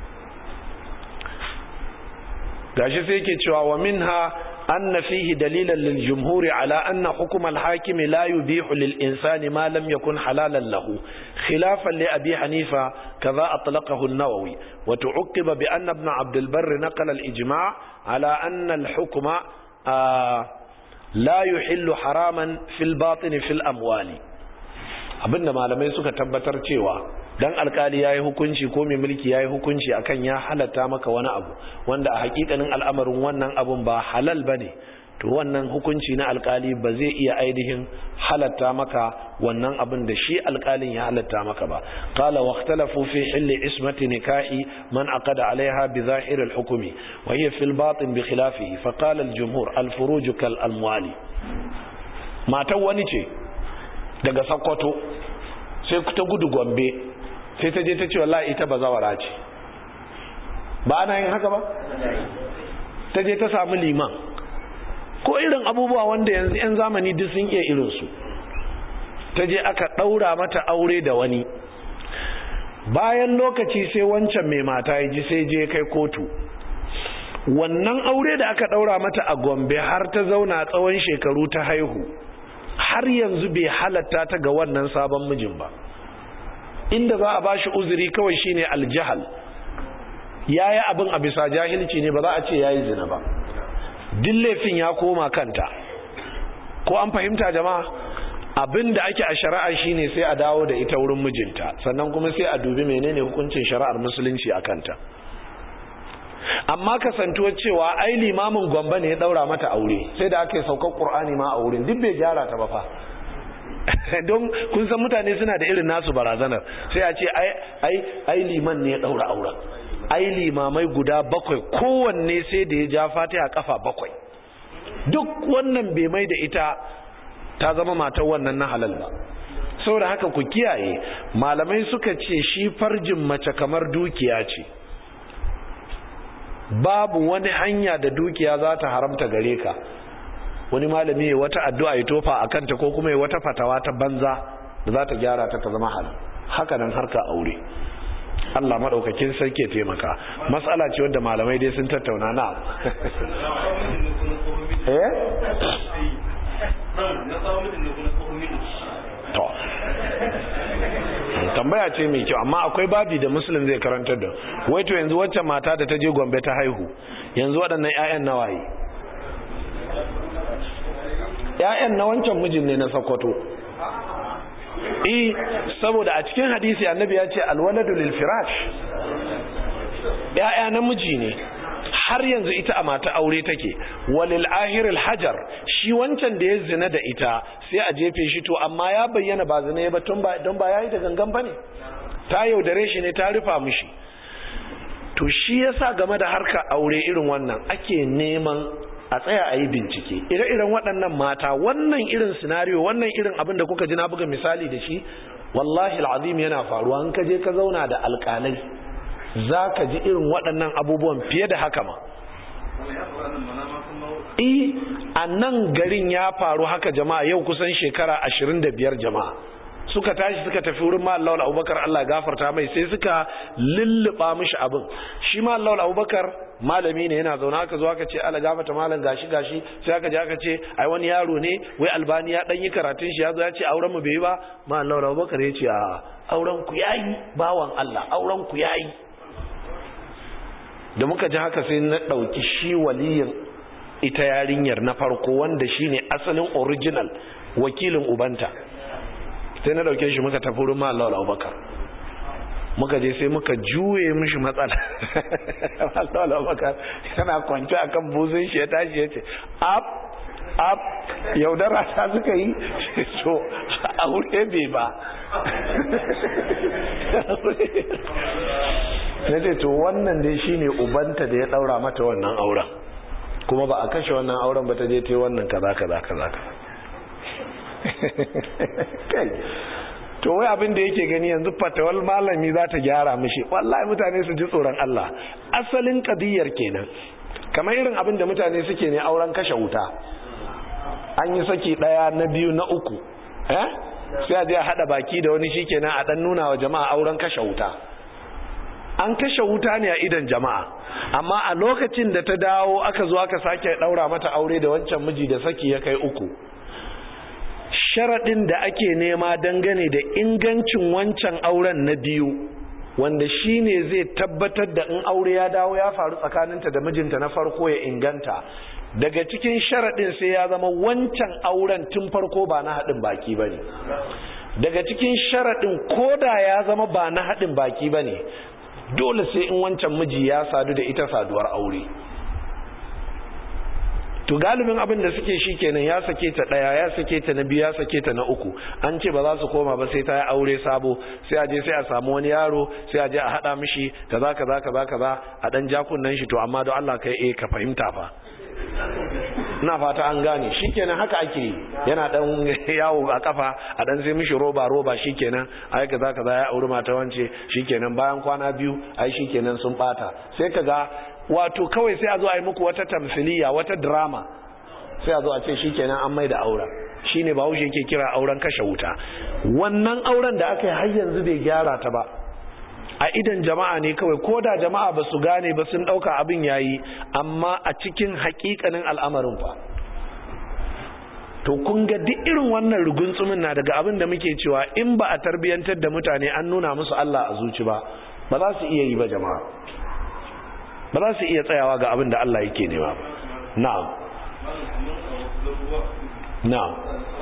gashi sai yake cewa wa minha أن فيه دليلا للجمهور على أن حكم الحاكم لا يبيح للإنسان ما لم يكن حلالا له خلافا لأبي حنيفة كذا أطلقه النووي وتعقب بأن ابن عبد البر نقل الإجماع على أن الحكم آه لا يحل حراما في الباطن في الأموال abinda malamai suka tabbatar cewa dan alkali yayi hukunci ko mai mulki yayi hukunci akan ya halatta maka wani abu wanda a hakikanin al'amarin wannan abun ba halal bane to wannan hukunci na alkali ba zai iya ainihin halatta maka wannan abin da shi alkalin ya halatta maka ba qala wa ikhtalafu fi hilli ismati nikahi man aqada alaiha bi zahir al-hukmi wa hiya fi al-batin bi khilafihi fa qala al-jumhur al-furuj kal amwali matan wani ce daga sakkwato sai ta gudu gombe sai ta je ta ce wallahi ita bazawara ce ba ana yin haka ba ta je ta samu liman ko irin abubuwa wanda yanzu 'yan zamani duk sun iya irinsu ta je aka ɗaura mata aure da wani bayan lokaci sai wancan mai mata ya ji sai je kai kotu wannan aure da aka ɗaura mata a gombe har ta zauna tsawon shekaru ta haihu har yanzu bai halatta ta ga wannan sabon mijin ba inda za a bashi uzuri kawai shine aljahal yayi abin a bisa jahilci ne ba za a ce yayi zina ba duk laifin ya koma kanta ko an fahimta jama'a abin da ake a shari'a shine sai a dawo da ita wurin mijinta sannan kuma sai a dubi menene hukuncin shari'ar musulunci a kanta amma kasantuwar cewa ai limamin gwamba ne ya daura mata aure sai da aka yi saukar qur'ani ma a wurin duk bai gyara ta ba fa don kun san mutane suna da irin nasu barazanar sai a ce ai ai ai liman ne ya daura auren ai limamai guda bakwai kowanne sai da ya ja fatiha kafa bakwai duk wannan bai mai da ita ta zama matar wannan na halal ba saboda haka ku kiyaye malamai suka ce shi farjin mace kamar dukiya ce babu wani hanya da dukiya za ta haramta gare ka wani malami ya wata addu'a ya tofa a kanta ko kuma ya wata fatawa ta banza da za ta gyara ta ta zama halal haka nan harka aure Allah maɗaukakin sarki ya taimaka matsala ce wadda malamai dai sun tattauna na eh to tambaya ce mai kyau amma akwai babi da musulun zai karantar da wai to yanzu wacce mata da ta je gombe ta haihu yanzu waɗannan 'ya'yan nawaye 'ya'yan na wancan mijin ne na sakwato eh saboda a cikin hadisi annabi ya ce alwaladu lil firash 'ya'ya namiji ne har yanzu ita a mata aure take walil ahiril hajar shi wancan da ya zina da ita sai a jefe shi to amma ya bayyana ba zina ya ba don ba yayi da gangan bane ta yaudare shi ne ta rufa mishi to shi yasa game da harka aure irin wannan ake neman a tsaya a yi bincike ire-iren waɗannan mata wannan irin sinariyo wannan irin abin da kuka ji na buga misali da shi wallahi al'azim yana faruwa in ka je ka zauna da alƙalai za ka ji irin waɗannan abubuwan fiye da haka ma e a nan garin ya faru haka jama'a yau kusan shekara ashirin da biyar jama'a suka tashi suka tafi wurin ma Allah Abubakar Allah gafarta mai sai suka lulluɓa mishi abin shi ma Allah Abubakar malami ne yana zaune aka zo aka ce Allah gafarta malam gashi gashi sai aka je aka ce ai wani yaro ne wai albani ya dan yi karatun shi ya zo ya ce auren mu bai yi ba ma Allah Abubakar ya ce a auren ku yayi bawan Allah auren ku yayi da muka ji haka sai na ɗauki shi waliyin ita yarinyar na farko wanda shi ne asalin original wakilin ubanta sai na ɗauke shi muka tafi rumma Allah abubakar muka je sai muka juye mishi matsala Allah abubakar yana kwanci akan buzun shi ya tashi ya ce up up yaudara ta suka yi so aure bai ba na ce to wannan dai shine ubanta da ya daura mata wannan auren kuma ba a kashe wannan auren ba ta je ta yi wannan kaza kaza kaza kai to wai abin da yake gani yanzu fatawal malami za ta gyara mishi wallahi mutane su ji tsoron Allah asalin kadiyar kenan kamar irin abin da mutane suke ne auren kashe wuta an yi saki daya na biyu na uku eh sai a je a hada baki da wani shikenan a dan nuna wa jama'a auren kashe wuta an kashe wuta ne a idan jama'a amma a lokacin da ta dawo aka zo aka sake daura mata aure da wancan miji da saki ya kai uku sharaɗin da ake nema dangane da ingancin wancan auren na biyu wanda shine zai tabbatar da in aure ya dawo ya faru tsakaninta da mijinta na farko ya inganta daga cikin sharaɗin sai ya zama wancan auren tun farko ba na haɗin baki ba ne daga cikin sharaɗin koda ya zama ba na haɗin baki ba ne dole sai in wancan miji ya sadu da ita saduwar aure to galibin abin da suke shi kenan ya sake ta daya ya sake ta na biyu ya sake ta na uku an ce ba za su koma ba sai ta yi aure sabo sai a je sai a samu wani yaro sai a je a hada mishi kaza kaza kaza kaza a dan jakunan shi to amma don Allah kai eh ka fahimta fa ina fata an gane shikenan haka ake yana dan yawo a kafa a dan sai mishi roba roba shikenan ai kaza kaza ya auri mata wance shikenan bayan kwana biyu ai shikenan sun bata sai kaga wato kawai sai a zo a yi muku wata tamsiliya wata drama sai a zo a ce shikenan an mai da aura shine bahaushe yake kira auren kashe wuta wannan auren da aka yi har yanzu bai gyara ta ba a idan jama'a ne kawai ko da jama'a ba su gane ba sun ɗauka abin yayi amma a cikin hakikanin al'amarin fa to kun ga duk irin wannan rugunsumin na daga abin da muke cewa in ba a tarbiyantar da mutane an nuna musu Allah a zuci ba ba za su iya yi ba jama'a ba za su iya tsayawa ga abin da Allah yake nema ba na'am na'am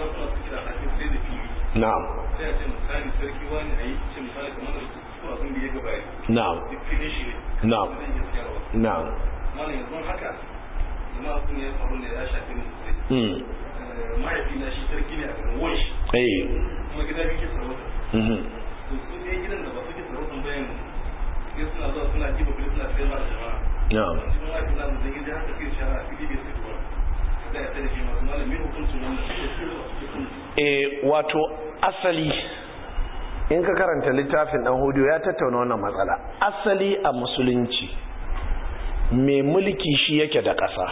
na'am na'am na'am na'am mm mahaifina shi sarki ne a garin wanshi eh kuma gida biyu ke sarauta mhm to su ne gidan da ba suke sarautan bayan sai suna zuwa suna jiba kudi suna sayar da jama'a na'am shi ma mahaifina da zai gida haka sai shara fili bai sai tuwa kada ya tare shi masu malam mai hukuncin wannan su ne su ne eh wato asali in ka karanta littafin dan hudu ya tattauna wannan matsala asali a musulunci mai mulki shi yake da ƙasa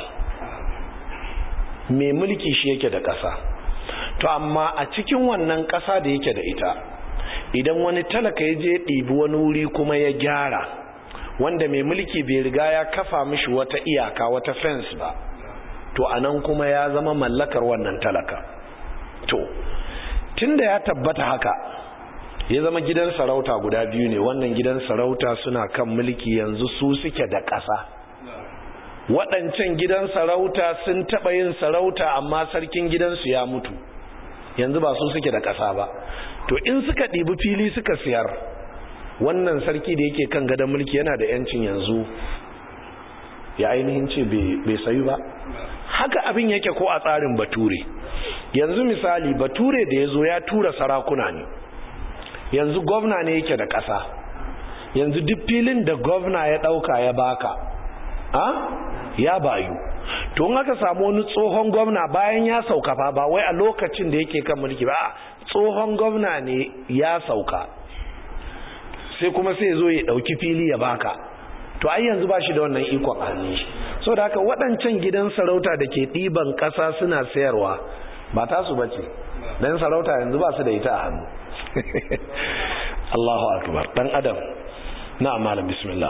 mai mulki shi yake da ƙasa to amma a cikin wannan ƙasa da yake da ita idan wani talaka ya je ɗibi wani wuri kuma ya gyara wanda mai mulki bai riga ya kafa mishi wata iyaka wata fence ba to anan kuma ya zama mallakar wannan talaka to tunda ya tabbata haka ya zama gidan sarauta guda biyu ne wannan gidan sarauta suna kan mulki yanzu su suke da ƙasa waɗancan gidan sarauta sun taɓa yin sarauta amma sarkin gidansu ya mutu yanzu ba su suke da ƙasa ba to in suka ɗibi fili suka siyar wannan sarki da yake kan gadon mulki yana da 'yancin yanzu ya ainihin ce bai sayu ba haka abin yake ko a tsarin bature yanzu misali bature da ya zo ya tura sarakuna ne yanzu gwamna ne yake da ƙasa yanzu duk filin da gwamna ya ɗauka ya baka a ya bayu to in aka samu wani tsohon gwamna bayan ya sauka fa ba wai a lokacin da yake kan mulki ba tsohon gwamna ne ya sauka sai kuma sai zo ya ɗauki fili ya baka to ai yanzu ba shi da wannan ikon hannun shi so da haka waɗancan gidan sarauta da ke ɗiban ƙasa suna sayarwa ba tasu ba ce don sarauta yanzu ba su da ita a hannu Allahu akbar dan adam na malam bismillah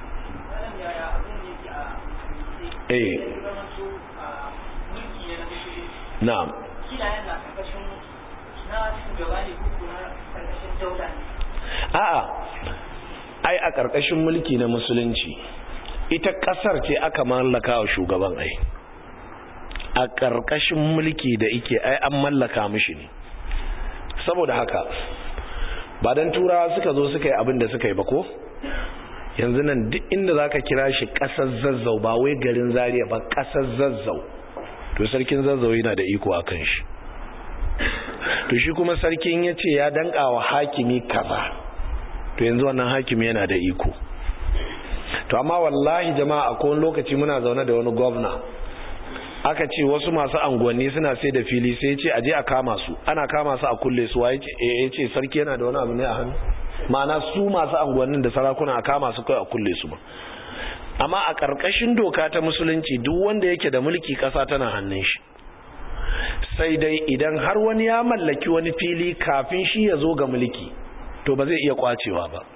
eh na'am a'a ai a ƙarƙashin mulki na musulunci ita ƙasar ce aka mallaka wa shugaban ai a ƙarƙashin mulki da ike ai an mallaka mishi ne saboda haka ba don turawa suka zo suka yi abin da suka yi ba ko yanzu nan duk inda za ka kira shi ƙasar zazzau ba wai garin zariya ba ƙasar zazzau to sarkin zazzau yana da iko a kan shi to shi kuma sarkin ya ce ya danka wa hakimi kaza to yanzu wannan hakimi yana da iko to amma wallahi jama'a a kowane lokaci muna zaune da wani gwamna aka ce wasu masu anguwanni suna sai da fili sai ce aje a kama su ana kama su a kulle su waye ya ce sarki yana da wani abu ne a hannu ma'ana su masu anguwannin da sarakuna a kama su kai a kulle su ba amma a ƙarƙashin doka ta musulunci duk wanda yake da mulki ƙasa tana hannun shi sai dai idan har wani ya mallaki wani fili kafin shi ya zo ga mulki to ba zai iya kwacewa ba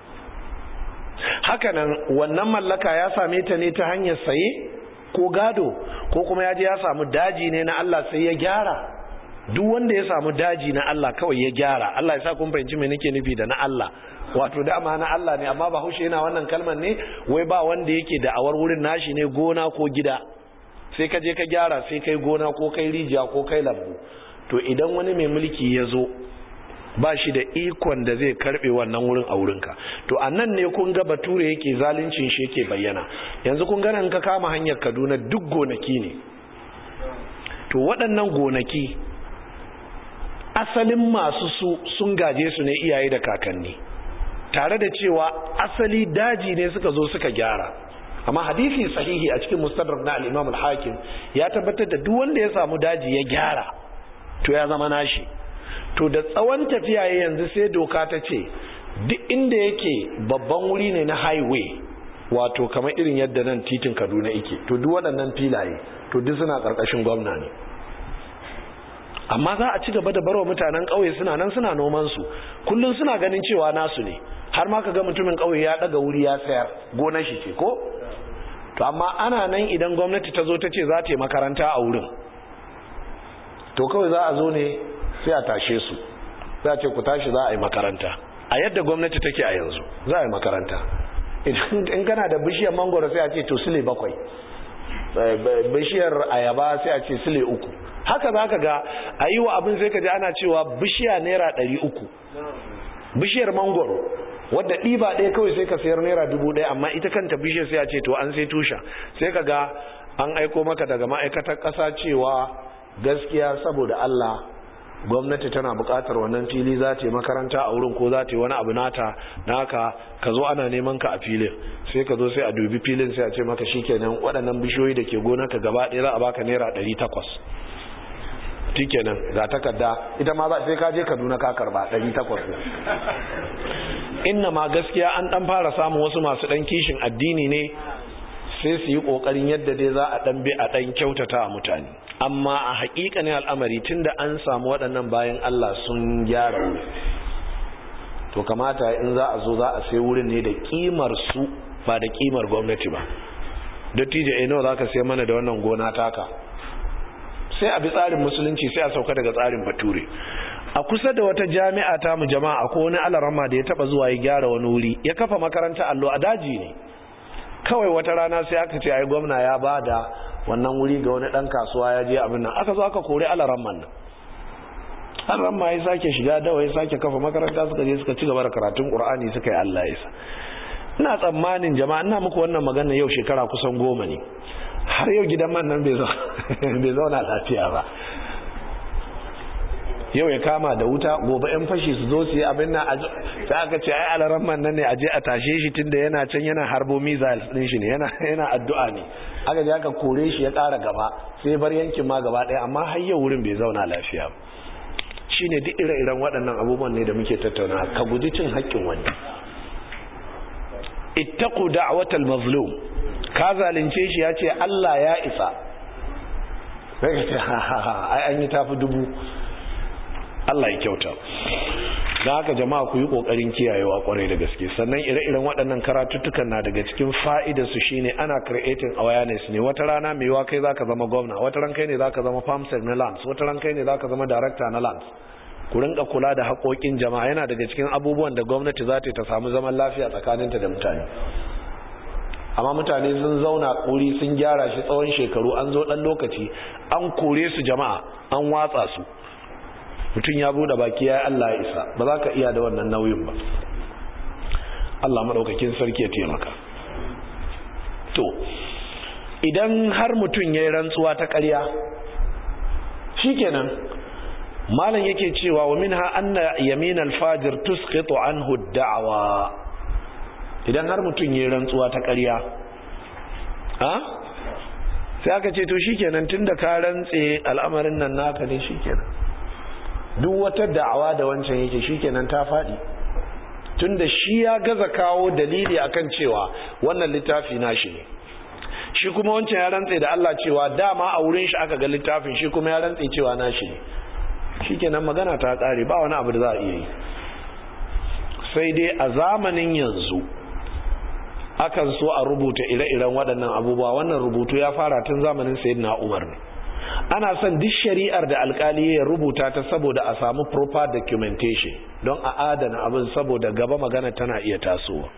hakanan wannan mallaka ya same ta ne ta hanyar saye ko gado ko kuma ya je ya samu daji ne na Allah sai ya gyara duk wanda ya samu daji na Allah kawai ya gyara Allah ya sa kun fahimci me nake nufi da na Allah wato dama na Allah ne amma ba haushe yana wannan kalmar ne wai ba wanda yake da awar wurin nashi ne gona ko gida sai ka je ka gyara sai kai gona ko kai rijiya ko kai lambu to idan wani mai mulki ya zo ba shi da ikon da zai karbe wannan wurin a wurinka to a nan ne kun ga bature yake zaluncin shi yake bayyana yanzu kun ganin ka kama hanyar kaduna duk gonaki ne to waɗannan gonaki asalin masu su sun gaje su ne iyaye da kakanni tare da cewa asali daji ne suka zo suka gyara amma hadisi sahihi a cikin mustadrak na al-imam al-hakim ya tabbatar da duk wanda ya samu daji ya gyara to ya zama nashi to da tsawon tafiya yanzu sai doka ta ce duk inda yake babban wuri ne na highway wato kamar irin yadda nan titin kaduna yake to duk waɗannan filaye to duk suna ƙarƙashin gwamna ne amma za a ci gaba da barwa mutanen ƙauye suna nan suna noman su kullum suna ganin cewa nasu ne har ma ka ga mutumin ƙauye ya ɗaga wuri ya sayar gonar shi ce ko to amma ana nan idan gwamnati ta zo ta ce za ta yi makaranta a wurin to kawai za a zo ne sai a tashe su za a ce ku tashi za a yi makaranta a yadda gwamnati take a yanzu za a yi makaranta in kana da bishiyar mangoro sai a ce to sile bakwai bishiyar ayaba sai a ce sile uku haka za ka ga a yi wa abin sai ka ji ana cewa bishiya naira ɗari uku bishiyar mangoro wadda ɗiba ɗaya kawai sai ka sayar naira dubu ɗaya amma ita kanta bishiyar sai a ce to an sai tusha sai ka ga an aiko maka daga ma'aikatar ƙasa cewa gaskiya saboda Allah gwamnati tana buƙatar wannan fili za ta yi makaranta a wurin ko za ta yi wani abu nata naka ka zo ana neman ka a filin sai ka zo sai a dubi filin sai a ce maka shikenan waɗannan bishiyoyi da ke gonarka gaba ɗaya za a baka naira ɗari takwas shikenan ga takarda ita ma za sai ka je Kaduna ka karba 800 inna ma gaskiya an dan fara samun wasu masu dan kishin addini ne sai su yi kokarin yadda dai za a dan bi a dan kyautata a mutane amma a hakikanin al'amari tunda an samu waɗannan bayan Allah sun gyara wuri to kamata in za a zo za a sai wurin ne da kimar su ba da kimar gwamnati ba dattijo eh nawa zaka sai mana da wannan gona taka sai a bi tsarin musulunci sai a sauka daga tsarin bature a kusa da wata jami'a ta mu jama'a ko wani alarama da ya taba zuwa ya gyara wani wuri ya kafa makaranta allo a daji ne kawai wata rana sai aka ce ai gwamna ya bada wannan wuri ga wani dan kasuwa ya je abin nan aka zo aka kore alaramman nan alaramma ya sake shiga dawa ya sake kafa makaranta suka je suka ci gaba da karatun qur'ani suka yi Allah ya sa ina tsammanin jama'a ina muku wannan magana yau shekara kusan goma ne har yau gidan man nan bai zauna lafiya ba yau ya kama da wuta gobe yan fashi su zo su yi abin nan sai aka ce ai alaran man nan ne a je a tashe shi tunda yana can yana harbo missiles din shi ne yana yana addu'a ne aka je aka kore shi ya ƙara gaba sai bar yankin ma gaba ɗaya amma har yau wurin bai zauna lafiya ba shine duk ire-iren waɗannan abubuwan ne da muke tattauna ka guji cin haƙƙin wani ittaqu da'watal mazlum ka zalunce shi ya ce Allah ya isa sai ka ce ha ha ha ai an yi tafi dubu Allah ya kyauta da haka jama'a ku yi kokarin kiyayewa kwarai da gaske sannan ire-iren waɗannan karatuttukan na daga cikin fa'idar su shine ana creating awareness ne wata rana mai wa kai zaka zama gwamna wata ran kai ne zaka zama farmstead na lands wata ran kai ne zaka zama director na lands ku rinka kula da haƙoƙin jama'a yana daga cikin abubuwan da gwamnati za ta samu zaman lafiya tsakaninta da mutane amma mutane sun zauna kuri sun gyara shi tsawon shekaru an zo ɗan lokaci an kore su jama'a an watsa su mutum ya bude baki ya Allah ya isa ba za ka iya da wannan nauyin ba Allah maɗaukakin sarki ya taimaka to idan har mutum ya yi rantsuwa ta ƙarya shikenan malam yake cewa wa minha anna yamin al-fajir tusqitu anhu ad-da'wa idan har mutum ya yi rantsuwa ta ƙarya ha sai aka ce to shikenan tunda ka rantse al'amarin nan naka ne shikenan duk wata da'awa da wancan yake shikenan ta faɗi tunda shi ya gaza kawo dalili akan cewa wannan littafi nashi ne shi kuma wancan ya rantse da Allah cewa dama a wurin shi aka ga littafin shi kuma ya rantse cewa nashi ne shikenan magana ta kare ba wani abu da za a iya yi sai dai a zamanin yanzu akan so a rubuta ire-iren waɗannan abubuwa wannan rubutu ya fara tun zamanin sayyidina Umar ne ana son duk shari'ar da alkali ya rubuta ta saboda a samu proper documentation don a adana abin saboda gaba magana tana iya tasowa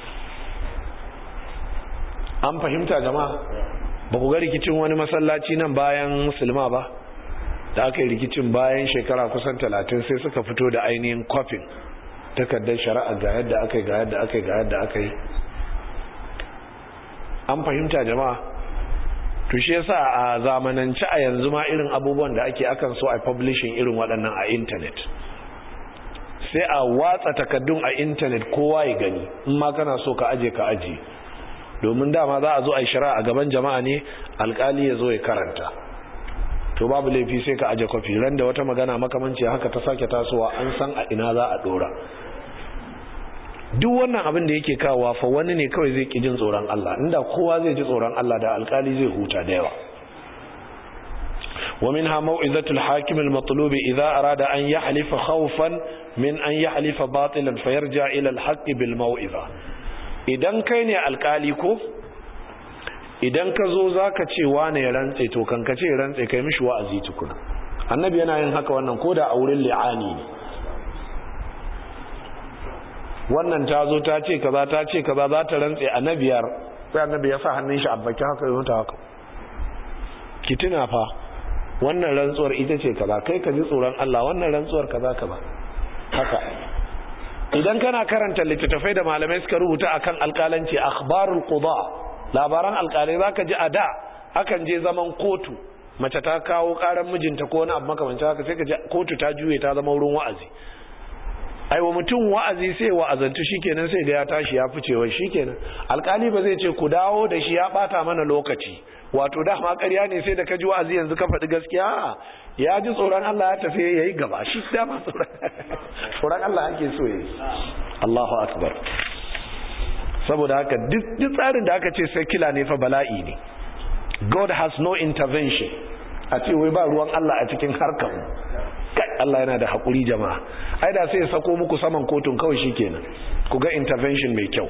an fahimta jama'a ba ku ga rikicin wani masallaci nan bayan silma ba da aka yi rikicin bayan shekara kusan talatin sai suka fito da ainihin kwafin takardar shari'a ga yadda aka yi ga yadda aka yi ga yadda aka yi an fahimta jama'a to shi yasa a zamanance a yanzu ma irin abubuwan da ake akan so a publishing irin waɗannan a internet sai a watsa takaddun a internet kowa ya gani in ma kana so ka aje ka aje domin dama za a zo a yi shari'a a gaban jama'a ne alkali ya zo ya karanta to babu laifi sai ka aje kwafi ran da wata magana makamanci haka ta sake tasowa an san a ina za a dora duk wannan abin da yake kawowa fa wani ne kawai zai ki jin tsoron Allah inda kowa zai ji tsoron Allah da alkali zai huta da yawa ومنها موعظة الحاكم المطلوب إذا أراد أن يحلف خوفا من أن يحلف باطلا فيرجع إلى الحق بالموعظة idan kai ne alkali ko idan ka zo za ka ce wane ya rantse to kan ka ce rantse kai mishi wa'azi tukuna annabi yana yin haka wannan ko da a wurin li'ani ne wannan ta zo ta ce kaza ta ce kaza za ta rantse annabiyar sai annabi ya sa hannun shi a baki haka yi haka ki tuna fa wannan rantsuwar ita ce kaza kai ka ji tsoron Allah wannan rantsuwar kaza kaza haka idan kana karanta littattafai da malamai suka rubuta akan alƙalanci akhbarul qada labaran alƙalai zaka ji a da akan je zaman kotu mace ta kawo karan mijinta ko wani abu makamancin haka sai ka ji kotu ta juye ta zama wurin wa'azi aiwa mutum wa'azi sai wa'azantu shikenan sai ga ya tashi ya fice wa shikenan alkali ba zai ce ku dawo da shi ya bata mana lokaci wato dama ƙarya ne sai da ka ji wa'azi yanzu ka faɗi gaskiya ya ji tsoron Allah ya tafi yayi gaba shi dama tsoron Allah ake so yayi Allahu akbar saboda haka duk tsarin da aka ce secular ne fa bala'i ne God has no intervention a ce wai ba ruwan Allah a cikin harkar mu kai Allah yana da haƙuri jama'a ai da sai ya sako muku saman kotun kawai shikenan ku ga intervention mai kyau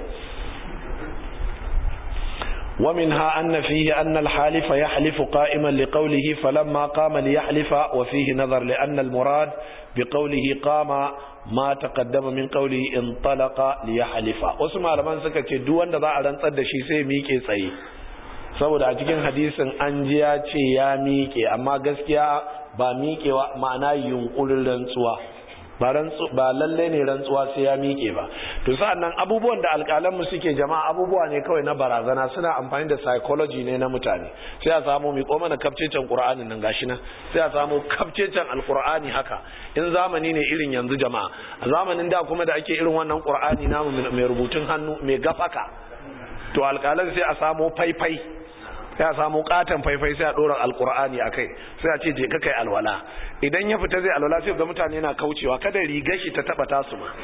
ومنها أن فيه أن الحالف يحلف قائما لقوله فلما قام ليحلف وفيه نظر لأن المراد بقوله قام ما تقدم من قوله انطلق ليحلف وسمع لمن سكت دوان دا أران صد شي سي ميكي سي saboda a cikin hadisin an ji ya ce ya miƙe amma gaskiya ba miƙewa ma'ana yunkurin rantsuwa ba lalle ne rantsuwa sai ya miƙe ba to sa'annan abubuwan da alƙalanmu suke jama'a abubuwa ne kawai na barazana suna amfani da psychology ne na mutane sai a samu miƙo mana kafcecen ƙur'ani nan gashi nan sai a samu kafcecen alƙur'ani haka in zamani ne irin yanzu jama'a a zamanin da kuma da ake irin wannan ƙur'ani namu mai rubutun hannu mai gafaka to alƙalan sai a samu faifai sai a samu katon faifai sai a dora alkur'ani a kai sai a ce je ka kai alwala idan ya fita zai alwala sai ga mutane na kaucewa kada rigar shi ta taba tasu ma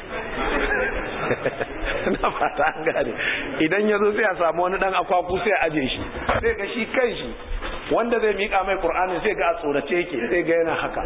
na fata an gane idan ya zo sai a samu wani dan akwaku sai a aje shi sai ga shi kan shi wanda zai miƙa mai ƙur'anin sai ga a tsorace yake sai ga yana haka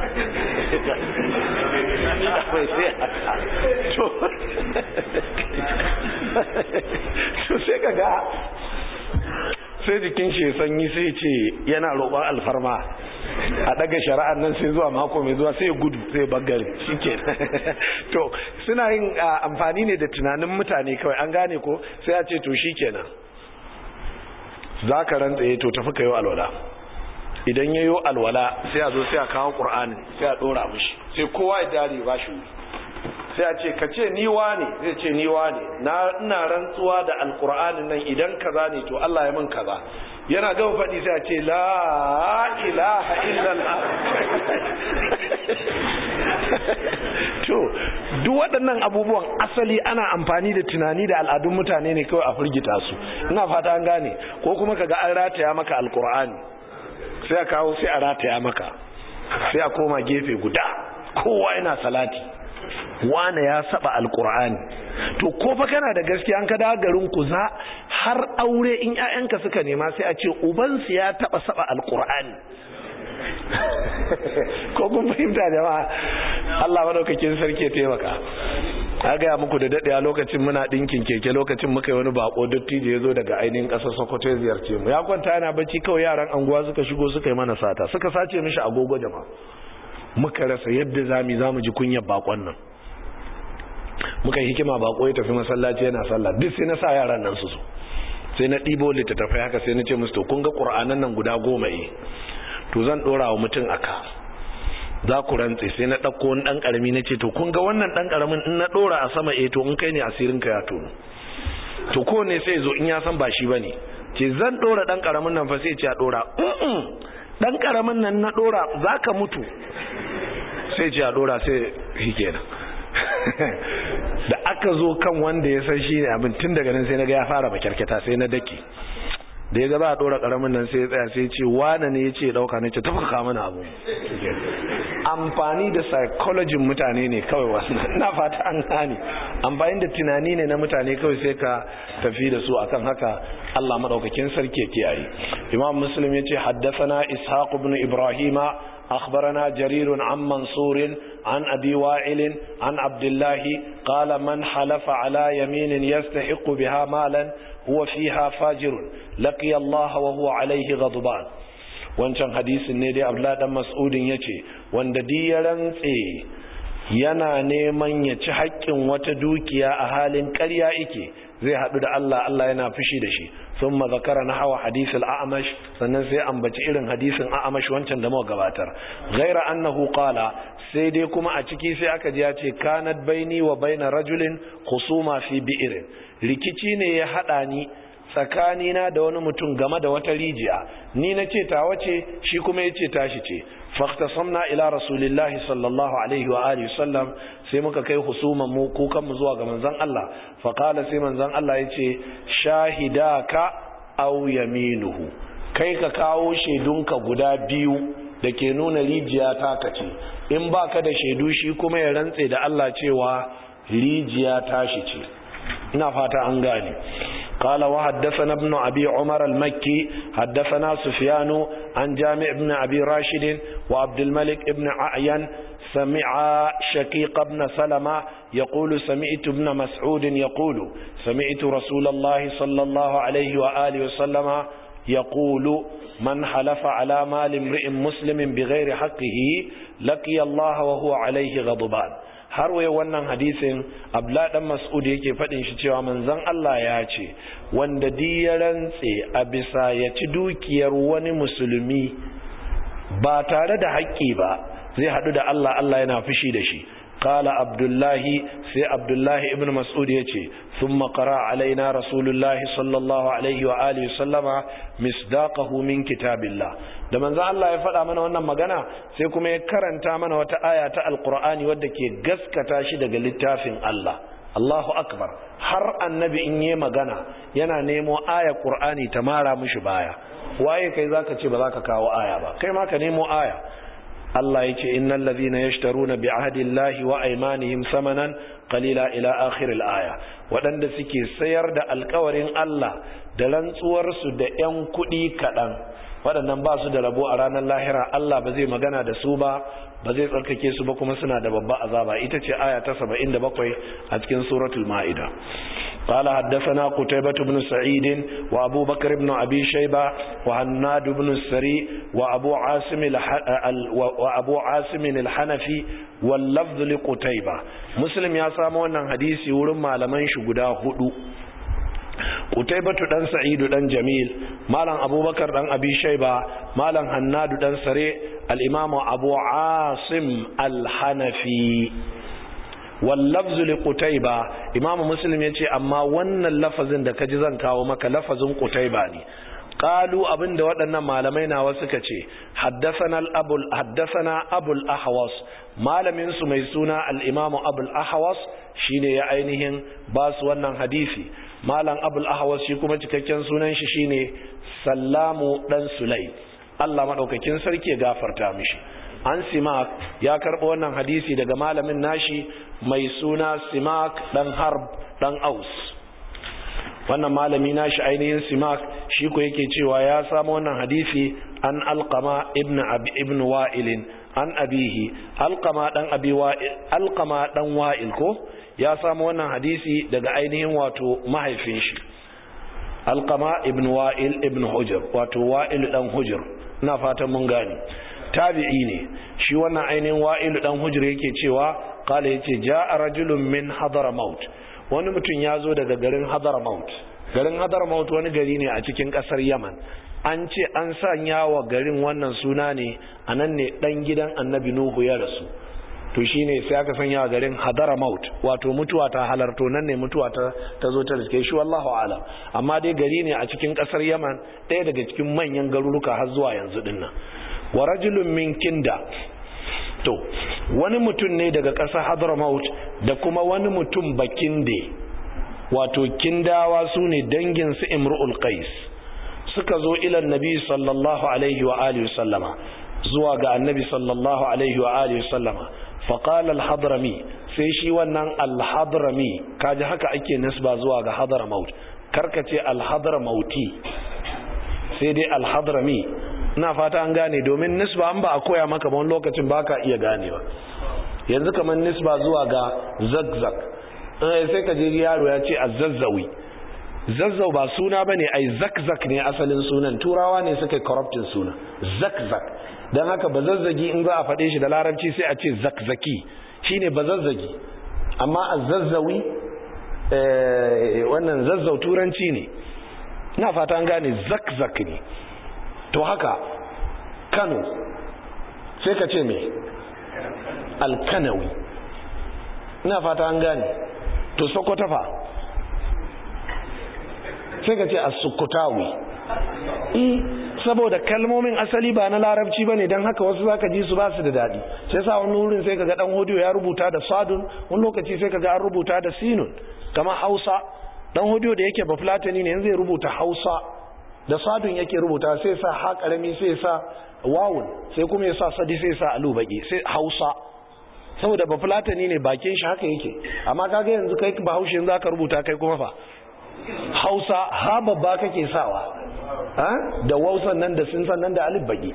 to sai ka ga sai jikin shi sanyi sai ce yana roƙon alfarma a daga shari'ar nan sai zuwa mako mai zuwa sai gudu sai bagare shike to suna yin amfani ne da tunanin mutane kawai an gane ko sai a ce to shikenan za ka rantsaye to tafi ka yi alwala idan ya yi alwala sai a zo sai a kawo ƙur'anin sai a ɗora mishi sai kowa ya dare ba shi sai a ce ka ce niwa ne zai ce niwa ne na ina rantsuwa da alkur'anin nan idan kaza ne to Allah ya min kaza yana gaba faɗi sai a ce la ilaha illallah to duk waɗannan abubuwan asali ana amfani da tunani da al'adun mutane ne kawai a firgita su ina fata an gane ko kuma kaga an rataya maka alkur'ani sai a kawo sai a rataya maka sai a koma gefe guda kowa yana salati wane ya saba alkur'ani to ko fa kana da gaskiya an ka da garin ku za har aure in ƴaƴanka suka nema sai a ce ubansu ya taba saba alkur'ani ko kun fahimta jama'a Allah madaukakin sarki ya taimaka a gaya muku da daɗe a lokacin muna ɗinkin keke lokacin muka yi wani bako dattijo ya zo daga ainihin ƙasar sokoto ya ziyarce mu ya kwanta yana bacci kawai yaran anguwa suka shigo suka yi mana sata suka sace mishi agogo jama'a muka rasa yadda zami za mu ji kunyar bakon nan muka yi hikima bako ya tafi masallaci yana sallah duk sai na sa yaran nan su so sai na ɗibo littattafai haka sai na ce musu to kun ga ƙur'anan nan guda goma eh to zan ɗora wa mutum aka za ku rantse sai na ɗauko wani ɗan ƙarami na ce to kun ga wannan ɗan ƙaramin in na ɗora a sama eh to in kai ne asirin ka ya tono to ko ne sai zo in ya san ba shi ba ne ce zan ɗora ɗan ƙaramin nan fa sai ce a ɗora ɗan ƙaramin nan na ɗora za ka mutu sai ce a ɗora sai shi kenan da aka zo kan wanda ya san shi ne abin tun daga nan sai na ga ya fara makyarkyata sai na dake da ya gaba a ɗora ƙaramin nan sai ya tsaya sai ce wane ne ya ce ɗauka ne ce tafi ka mana abu amfani da psychologin mutane ne kawai wannan na fata an gane amfani da tunani ne na mutane kawai sai ka tafi da su akan haka Allah madaukakin sarki ya kiyaye imam muslim yace haddathana ishaq ibn ibrahima أخبرنا جرير عن منصور عن أبي وائل عن عبد الله قال من حلف على يمين يستحق بها مالا هو فيها فاجر لقي الله وهو عليه غضبان wancan hadisin ne dai abdullahi dan mas'udin yace wanda ya rantse yana neman ya ci haƙƙin wata dukiya a halin ƙarya yake zai haɗu da Allah Allah yana fushi da shi ثم ذكر نحو حديث الأعمش sannan sai ambaci irin hadisin A'amash wancan da muka gabatar ghaira annahu qala sai dai kuma a ciki sai aka ji ya ce kanat baini wa baina rajulin khusuma fi bi'rin rikici ne ya hada ni tsakanina da wani mutum game da wata rijiya ni na ce ta wace shi kuma ya ce tashi ce faktasamna ila rasulillahi sallallahu alaihi wa alihi sallam sai muka kai husuman mu kukan mu zuwa ga manzon Allah fa qala sai manzon Allah yace shahidaka aw yaminuhu kai ka kawo shaidunka guda biyu da ke nuna rijiya ta kace in baka da shaidu shi kuma ya rantse da Allah cewa rijiya tashi ce ina fata an gane قال وحدثنا ابن أبي عمر المكي حدثنا سفيان عن جامع بن أبي راشد وعبد الملك بن ععين سمع شقيق بن سلمة يقول سمعت ابن مسعود يقول سمعت رسول الله صلى الله عليه وآله وسلم يقول من حلف على مال امرئ مسلم بغير حقه لقي الله وهو عليه غضبان har waye wannan hadisin abla dan mas'ud yake fadin shi cewa manzon Allah ya ce wanda di ya rantse a bisa ya ci dukiyar wani musulmi ba tare da haƙƙi ba zai hadu da Allah Allah yana fushi da shi قال عبد الله سي عبد الله ابن مسعود يجي ثم قرأ علينا رسول الله صلى الله عليه وآله وسلم مصداقه من كتاب الله da manzo Allah ya faɗa mana wannan magana sai kuma ya karanta mana wata aya ta alqur'ani wadda ke gaskata shi daga littafin Allah Allahu akbar har annabi in yi magana yana nemo aya qur'ani ta mara mishi baya waye kai zaka ce ba zaka kawo aya ba kai ma ka nemo aya Allah ya ce innal ladhina yashtaruna bi ahdillahi wa aymanihim samanan qalila ila akhir al-aya wadanda suke sayar da alkawarin Allah da rantsuwar su da yan kudi kadan wadannan ba su da rabo a ranar lahira Allah ba zai magana da su ba ba zai tsarkake su ba kuma suna da babba azaba ita ce aya ta 77 a cikin suratul maida قال حدثنا قتيبة بن سعيد وأبو بكر بن أبي شيبة وهناد بن السري وأبو عاصم وأبو عاصم الحنفي واللفظ لقتيبة مسلم يا سامو أن حديثي ورمى لمن شغدا هدو قتيبة دان سعيد دان جميل مالن أبو بكر دان أبي شيبة مالن هناد دان سري الإمام أبو عاصم الحنفي wallafzu li qutayba imamu muslim yace amma wannan lafazin da kaji zan kawo maka lafazin qutayba ne qalu abinda waɗannan malamai nawa suka ce haddathana al-abul haddathana abul ahwas malamin su mai suna al-imam abul ahwas shine ya ainihin ba su wannan hadisi malam abul ahwas shi kuma cikakken sunan shi shine sallamu dan sulay Allah madaukakin sarki ya gafarta mishi an simak ya karɓo wannan hadisi daga malamin nashi mai suna simak ɗan harb ɗan aus wannan malami nashi ainihin simak shi ko yake cewa ya samu wannan hadisi an alqama ibn abi ibn wa'il an abihi alqama dan abi wa'il alqama dan wa'il ko ya samu wannan hadisi daga ainihin wato mahaifin shi alqama ibn wa'il ibn hujr wato wa'il dan hujr ina fatan mun gane tabi'i ne shi wannan ainihin wa'ilu dan hujr yake cewa kala yace ja'a rajulun min hadramaut wani mutum ya zo daga garin hadramaut garin hadramaut wani gari ne a cikin kasar yaman an ce an sanya wa garin wannan suna ne a nan ne dan gidan annabi nuhu ya rasu to shine sai aka sanya wa garin hadramaut wato mutuwa ta halarto nan ne mutuwa ta ta zo ta riske shi wallahu alam amma dai gari ne a cikin kasar yaman ɗaya daga cikin manyan garuruka har zuwa yanzu dinnan wa rajulun min kinda to wani mutum ne daga ƙasar hadramaut da kuma wani mutum bakinde wato kindawa su ne dangin su imru'ul qais suka zo ilan nabi sallallahu alaihi wa alihi sallama zuwa ga annabi sallallahu alaihi wa alihi sallama faqala al-hadrami sai shi wannan al-hadrami kaji haka ake nisba zuwa ga hadramaut karkace al-hadramauti sai dai alhadrami ina fata an gane domin nisba an ba a koya maka ba wani lokacin ba ka iya gane ba yanzu kamar nisba zuwa ga zagzag sai ka je yaro ya ce a zazzawi zazzau ba suna ba ne ai zakzak ne asalin sunan turawa ne suka corruptin suna zakzak don haka ba zazzagi in za a faɗe shi da larabci sai a ce zakzaki shine ba zazzagi amma a zazzawi wannan zazzau turanci ne na fata an gane zakzak ne to haka kano sai ka ce mai alkanawi ina fata an gane to sokoto fa sai ka ce as-sukutawi eh saboda kalmomin asali ba na larabci bane dan haka wasu zaka ji su ba su da dadi sai sa wani wurin sai kaga dan hodiyo ya rubuta da sadun wani lokaci sai kaga an rubuta da sinun kamar Hausa dan hodiyo da yake bafulatani ne yanzu zai rubuta Hausa da sadun yake rubuta sai sa ha karami sai sa wawun sai kuma ya sa sadi sai sa alu baki sai Hausa saboda bafulatani ne bakin shi haka yake amma kaga yanzu kai bahaushe yanzu aka rubuta kai kuma fa hausa ha babba kake sawa da wausan nan da sun nan da alif baki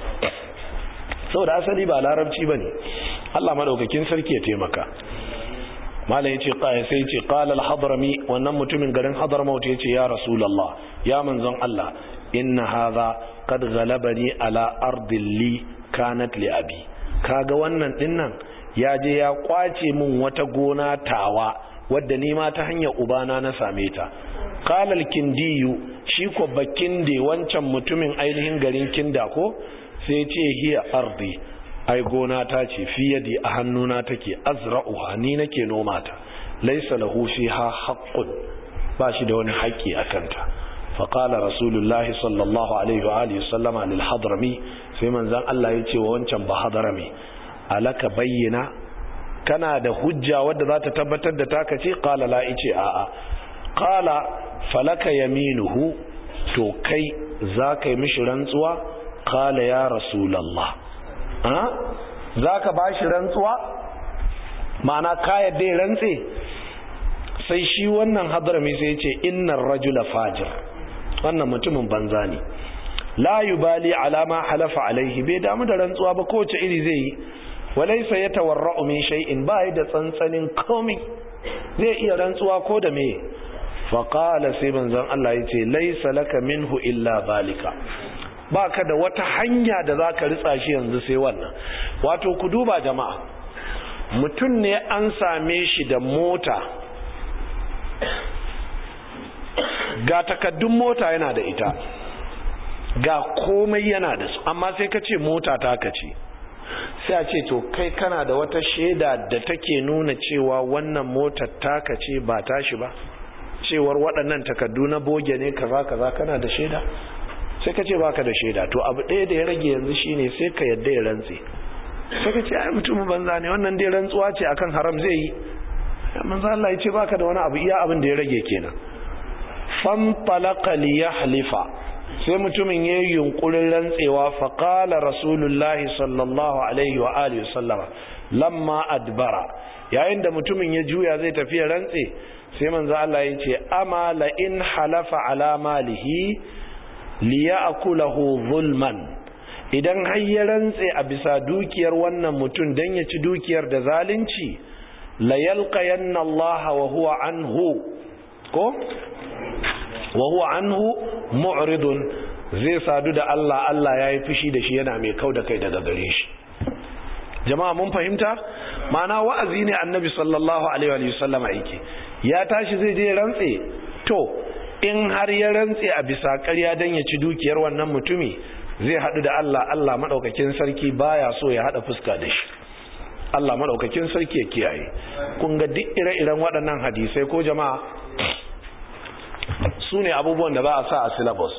saboda asali ba larabci bane Allah madaukakin sarki ya taimaka malam yace qaya sai yace qala al-hadrami wannan mutumin garin hadramaut yace ya rasulullah ya manzon Allah inna hadha qad ghalabani ala ardin li kanat li abi kaga wannan dinnan ya je ya kwace min wata gona tawa wadda ni ma ta hanyar ubana na same ta qalal kindiyu shi ko bakin da wancan mutumin ainihin garin kinda ko sai ce hiya ardi ai gona ta ce fi yadi a hannuna take azra'uha ni nake noma ta laysa lahu fiha haqqun ba shi da wani haƙƙi a kanta fa qala rasulullah sallallahu alaihi wa alihi sallama lil hadrami sai manzon Allah ya ce wa wancan ba hadrami alaka bayyana kana da hujja wadda za ta tabbatar da taka ce qala la ice a'a qala falaka yaminuhu to kai za ka yi mishi rantsuwa qala ya rasulullah ha za ka ba shi rantsuwa ma'ana ka yadda ya rantse sai shi wannan hadrami sai ce innar rajula fajir wannan mutumin banza ne la yubali alama halafa alaihi bai damu da rantsuwa ba kowace iri zai yi walaisa ya tawarra'u min shay'in ba da tsantsanin komai zai iya rantsuwa ko da me fa qala sai manzon Allah yace laisa laka minhu illa zalika baka da wata hanya da zaka ritsa shi yanzu sai wannan wato ku duba jama'a mutum ne an same shi da mota ga takaddun mota yana da ita ga komai yana da su amma sai ka ce mota ta ka ce sai a ce to kai kana da wata shaida da take nuna cewa wannan motar taka ce ba tashi ba cewar waɗannan takardu na boge ne kaza kaza kana da shaida sai ka ce baka da shaida to abu ɗaya da ya rage yanzu shine sai ka yadda ya rantse sai ka ce ai mutumin banza ne wannan dai rantsuwa ce akan haram zai yi manzo Allah ya ce baka da wani abu iya abin da ya rage kenan fan talaqa li yahlifa sai mutumin ya yi yunkurin rantsewa faƙala rasulullahi sallallahu alaihi wa alihi sallama lamma adbara yayin da mutumin ya juya zai tafi ya rantse sai manzo Allah ya ce ama la in halafa ala malihi li ya'kulahu zulman idan har ya rantse a bisa dukiyar wannan mutum dan ya ci dukiyar da zalunci la yalqayanna Allah wa huwa anhu ko wa huwa anhu mu'ridun zai sadu da Allah Allah yayi fushi da shi yana mai kau da kai daga gare shi jama'a mun fahimta ma'ana wa'azi ne annabi sallallahu alaihi wa sallama yake ya tashi zai je rantse to in har ya rantse a bisa ƙarya dan ya ci dukiyar wannan mutumi zai hadu da Allah Allah madaukakin sarki baya so ya hada fuska da shi Allah madaukakin sarki ya kiyaye kun ga duk ire-iren waɗannan hadisai ko jama'a su ne abubuwan da ba a sa a syllabus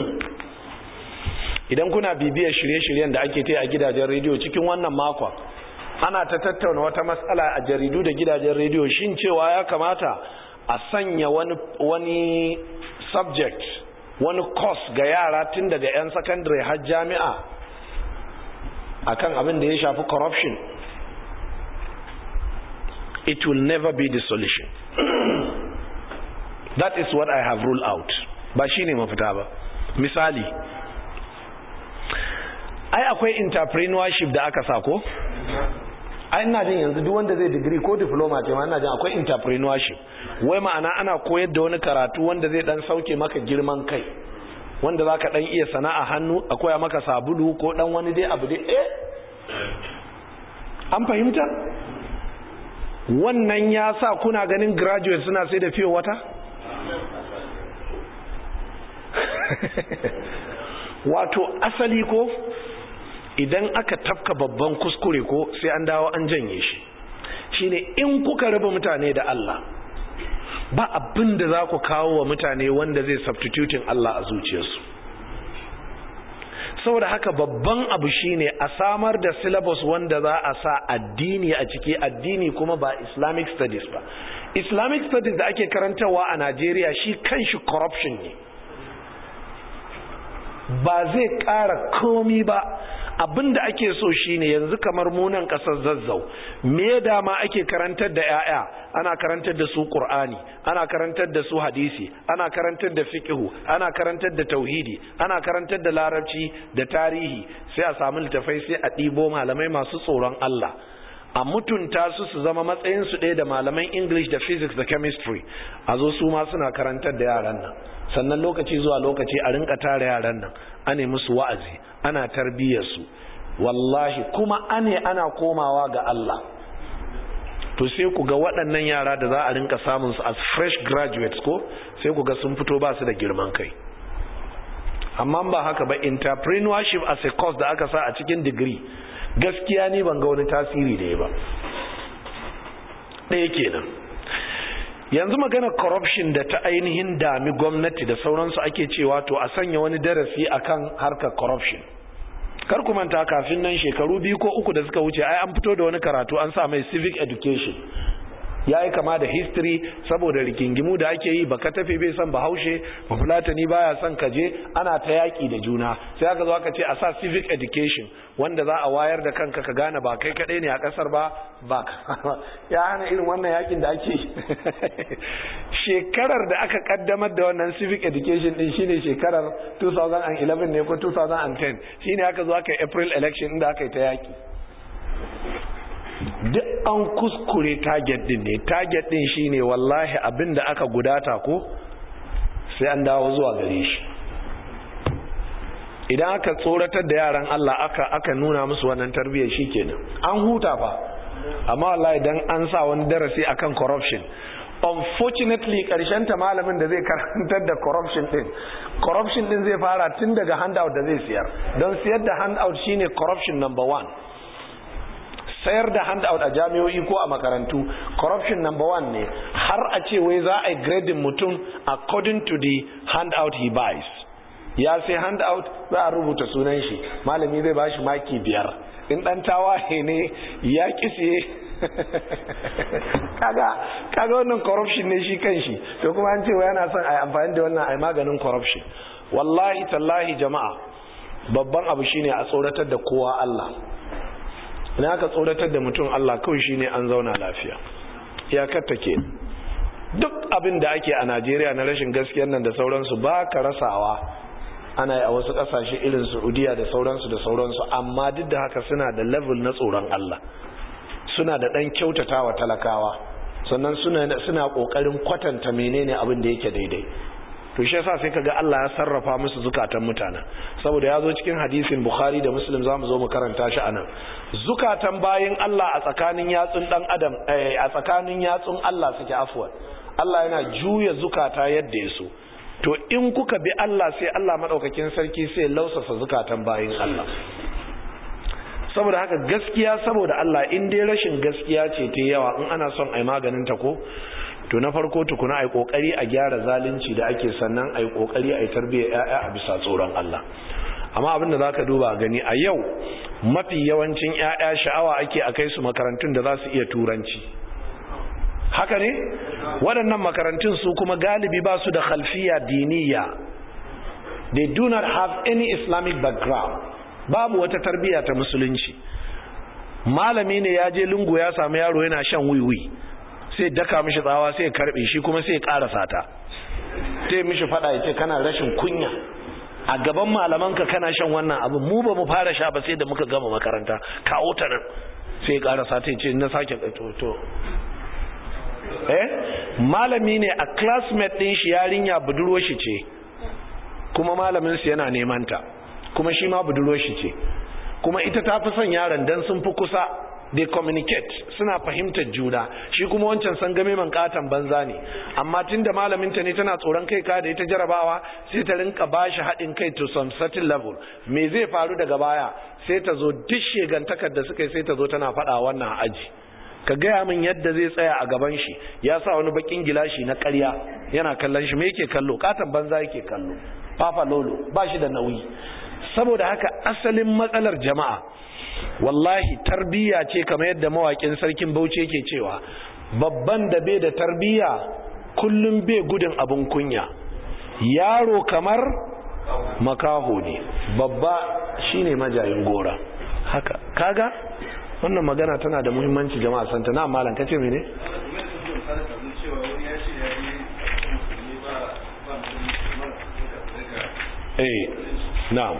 idan kuna bibiyar shirye-shiryen da ake ta a gidajen rediyo cikin wannan makon ana ta tattauna wata matsala a jaridu da gidajen rediyo shin cewa ya kamata a sanya wani, wani subject wani course ga yara tun daga 'yan secondary har jami'a akan abin da ya shafi corruption it will never be the solution that is what I have ruled out ba shi ne mafita ba misali ai akwai entrepreneurship da aka sako ai ina jin yanzu duk wanda zai digiri ko diploma ce ma ina jin akwai entrepreneurship wai ma'ana ana koyar da wani karatu wanda zai dan sauke maka girman kai wanda zaka dan iya sana'a hannu a koya maka sabulu ko dan wani dai abu dai eh an fahimta wannan ya sa kuna ganin graduate suna sai da fiye wata wato asali ko idan aka tafka babban kuskure ko sai an dawo an janye shi shine in kuka raba mutane da Allah ba abin da za ku kawo wa mutane wanda zai substituting Allah a zuciyarsu saboda haka babban abu shine a samar da syllabus wanda za a sa addini a ciki addini kuma ba islamic studies ba islamic studies da ake karantarwa a Najeriya shi kanshi corruption ne ba zai ƙara komi ba abinda ake so shine yanzu kamar munan ƙasar zazzau me dama ake karantar da 'ya'ya ana karantar da su ƙur'ani ana karantar da su hadisi ana karantar da fiqhu ana karantar da tauhidi ana karantar da larabci da tarihi sai a samu littafai sai a ɗibo malamai masu tsoron Allah a mutunta su su zama matsayin su ɗaya da malaman English da physics da chemistry a zo su ma suna karantar da yaran nan sannan lokaci zuwa lokaci a rinka tara yaran nan ane musu wa'azi ana tarbiyyar su wallahi kuma ane ana komawa ga Allah to sai ku ga waɗannan yara da za a rinka samun su as fresh graduates ko sai ku ga sun fito ba su da girman kai amma ba haka ba entrepreneurship as a course da aka sa a cikin degree gaskiya ni ban ga wani tasiri da ya ba ɗaya kenan yanzu magana corruption da ta ainihin dami gwamnati da sauransu ake cewa to a sanya wani darasi akan harkar corruption kar ku manta kafin nan shekaru biyu ko uku da suka wuce ai an fito da wani karatu an sa mai civic education ya yi kama da history saboda rigingimu da ake yi baka tafi bai son bahaushe bafulatani baya son kaje ana ta yaƙi da juna sai aka zo aka ce a sa civic education wanda za a wayar da kanka ka gane ba kai kaɗai ne a ƙasar ba ba ya hana irin wannan yaƙin da ake shekarar da aka kaddamar da wannan civic education din shine shekarar 2011 ne ko 2010 shine aka zo aka yi april election inda aka yi ta yaƙi duk an kuskure target din ne target din shine wallahi abin da aka gudata ko sai an dawo zuwa gare shi idan aka tsoratar da yaran Allah aka aka nuna musu wannan tarbiyyar shikenan an huta fa amma wallahi dan an sa wani darasi akan corruption unfortunately karshen ta malamin da zai karantar da corruption din corruption din zai fara tun daga handout da zai siyar don siyar da handout shine corruption number one sayar da handout a jami'o'i ko a makarantu corruption number one ne har a ce wai za a yi grading mutum according to the handout he buys ya sai handout za a rubuta sunan shi malami zai ba shi maki biyar in dan tawaye ne ya kise kaga kaga wannan corruption ne shi kan shi to kuma an ce wai yana son a yi amfani da wannan a yi maganin corruption wallahi tallahi jama'a babban abu shine a tsoratar da kowa Allah ina aka tsoratar da mutum Allah kawai shine an zauna lafiya iyakar take duk abin da ake a Najeriya na rashin gaskiyar nan da sauransu ba ka rasawa ana yi a wasu kasashe irin Saudiya da sauransu da sauransu amma duk da haka suna da level na tsoron Allah suna da dan kyautatawa talakawa sannan suna suna kokarin kwatanta menene abin da yake daidai to shi yasa sai kaga Allah ya sarrafa musu zukatan mutanen saboda ya zo cikin hadisin Bukhari da Muslim zamu zo mu karanta shi anan zukatan bayin Allah a tsakanin yatsun dan adam a tsakanin yatsun Allah suke afwan Allah yana juya zukata yadda ya so to in kuka bi Allah sai Allah madaukakin sarki sai lausasa zukatan bayin Allah saboda haka gaskiya saboda Allah in dai rashin gaskiya ce ta yawa in ana son ai maganin ta ko to na farko tukuna ai kokari a gyara zalunci da ake sannan ai kokari ai tarbiyyar yaya a bisa tsoron Allah amma abinda zaka duba gani a yau mafi yawancin yaya sha'awa ake akai su makarantun da za su iya turanci haka ne waɗannan makarantun su kuma galibi ba su da khalfiya diniya they do not have any islamic background babu wata tarbiyya ta musulunci malami ne ya je lungu ya samu yaro yana shan wiwi sai daka mishi tsawa sai ya karbe shi kuma sai ya karasa ta sai mishi fada ya ce kana rashin kunya a gaban malamanka kana shan wannan abin mu ba mu fara sha ba sai da muka gama makaranta kawo ta nan sai ya karasa ta ce na sake to to eh malami ne a classmate din shi yarinya budurwar shi ce kuma malamin su yana neman ta kuma shi ma budurwar shi ce kuma ita ta fi son yaron dan sun fi kusa they communicate suna fahimtar juna shi kuma wancan san game man katan banza ne amma tunda malamin ta ne tana tsoron kai ka da ita jarabawa sai ta rinka bashi haɗin kai to some certain level me zai faru daga baya sai ta zo duk shegantakar da suka yi sai ta zo tana faɗa wannan aji ka gaya min yadda zai tsaya a gaban shi ya sa wani bakin gilashi na ƙarya yana kallon shi me yake kallo katan banza yake kallo fafa lolo ba shi da nauyi saboda haka asalin matsalar jama'a wallahi tarbiyya ce kamar yadda mawakin sarkin bauchi yake cewa babban da bai da tarbiyya kullum bai gudun abin kunya yaro kamar makaho ne babba shine majayin gora haka kaga wannan magana tana da muhimmanci jama'a santa na malam kace mene eh na'am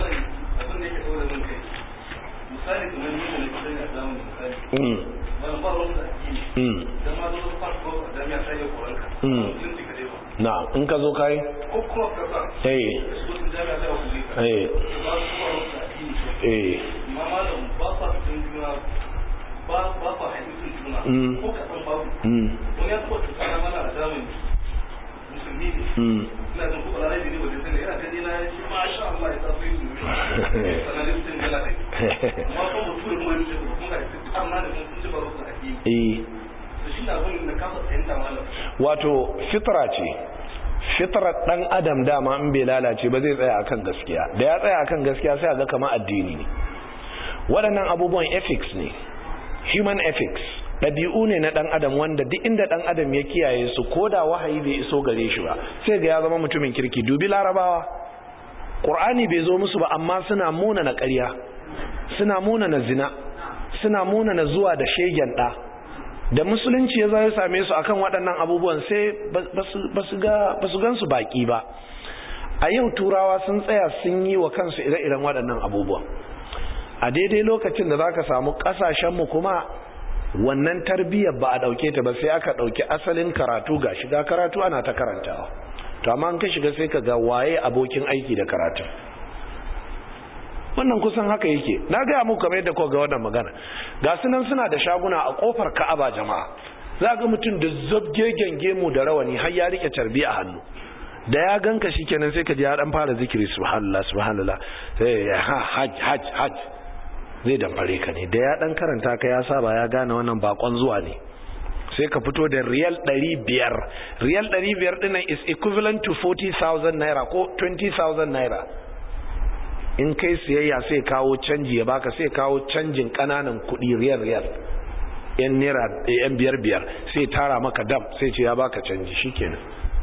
misali kamar yadda na kusa ya samu misali mm wani ba wani addini mm dan ma zo ka farko da jami'a sai ya koranka Mm. sun ci kade ba na'am in ka zo kai ko kuma ka sa eh su sun jami'a sai ku ka eh ba su kuma wani addini eh amma malam ba sa cikin juna ba ba sa hadisin juna Mm. ko ka san babu mm wani ya taɓa tsara mana a zamani musulmi ne mm ina jin kuma lalai ne wajen sai yana gani na ya ce ma sha Allah ya tafi su sanadin sun gala ne amma kuma mutum da kuma ya ce kuma ga ita amma da sun ci baro su addini eh to shi na abin da kafa fahimta malam wato fitra ce fitrar dan adam dama in bai lalace ba zai tsaya akan gaskiya da ya tsaya akan gaskiya sai a ga kamar addini ne waɗannan abubuwan ethics ne human ethics ɗabi'u ne na ɗan adam wanda duk inda ɗan adam ya kiyaye su ko da wahayi bai iso gare shi ba sai ga ya zama mutumin kirki dubi larabawa ƙur'ani bai zo musu ba amma suna muna na ƙarya suna muna na zina suna muna na zuwa da shegen ɗa da musulunci ya zai same su akan waɗannan abubuwan sai ba su gansu baƙi ba a yau turawa sun tsaya sun yi wa kansu ire-iren waɗannan abubuwan a daidai lokacin da za ka samu ƙasashenmu kuma wannan tarbiyyar ba a ɗauke ta ba sai aka ɗauki asalin karatu ga shiga karatu ana ta karantawa to amma an ka shiga sai ka ga waye abokin aiki da karatu wannan kusan haka yake na gaya muku kamar yadda kuka ga wannan magana ga su nan suna da shaguna a kofar ka'aba jama'a za ga mutum da zabgegen gemu da rawani har ya rike tarbi a hannu da ya ganka shikenan sai ka ji ya dan fara zikiri subhanallah subhanallah sai ya hajj hajj hajj zai damfare ka ne da ya dan karanta ka ya saba ya gane wannan bakon zuwa ne sai ka fito da riyal 500 riyal 500 dinnan is equivalent to 40000 naira ko 20000 naira in kai siyayya sai kawo canji ya baka sai kawo canjin kananan kudi riyal riyal yan naira yan biyar biyar sai tara maka dam sai ce ya baka canji shikenan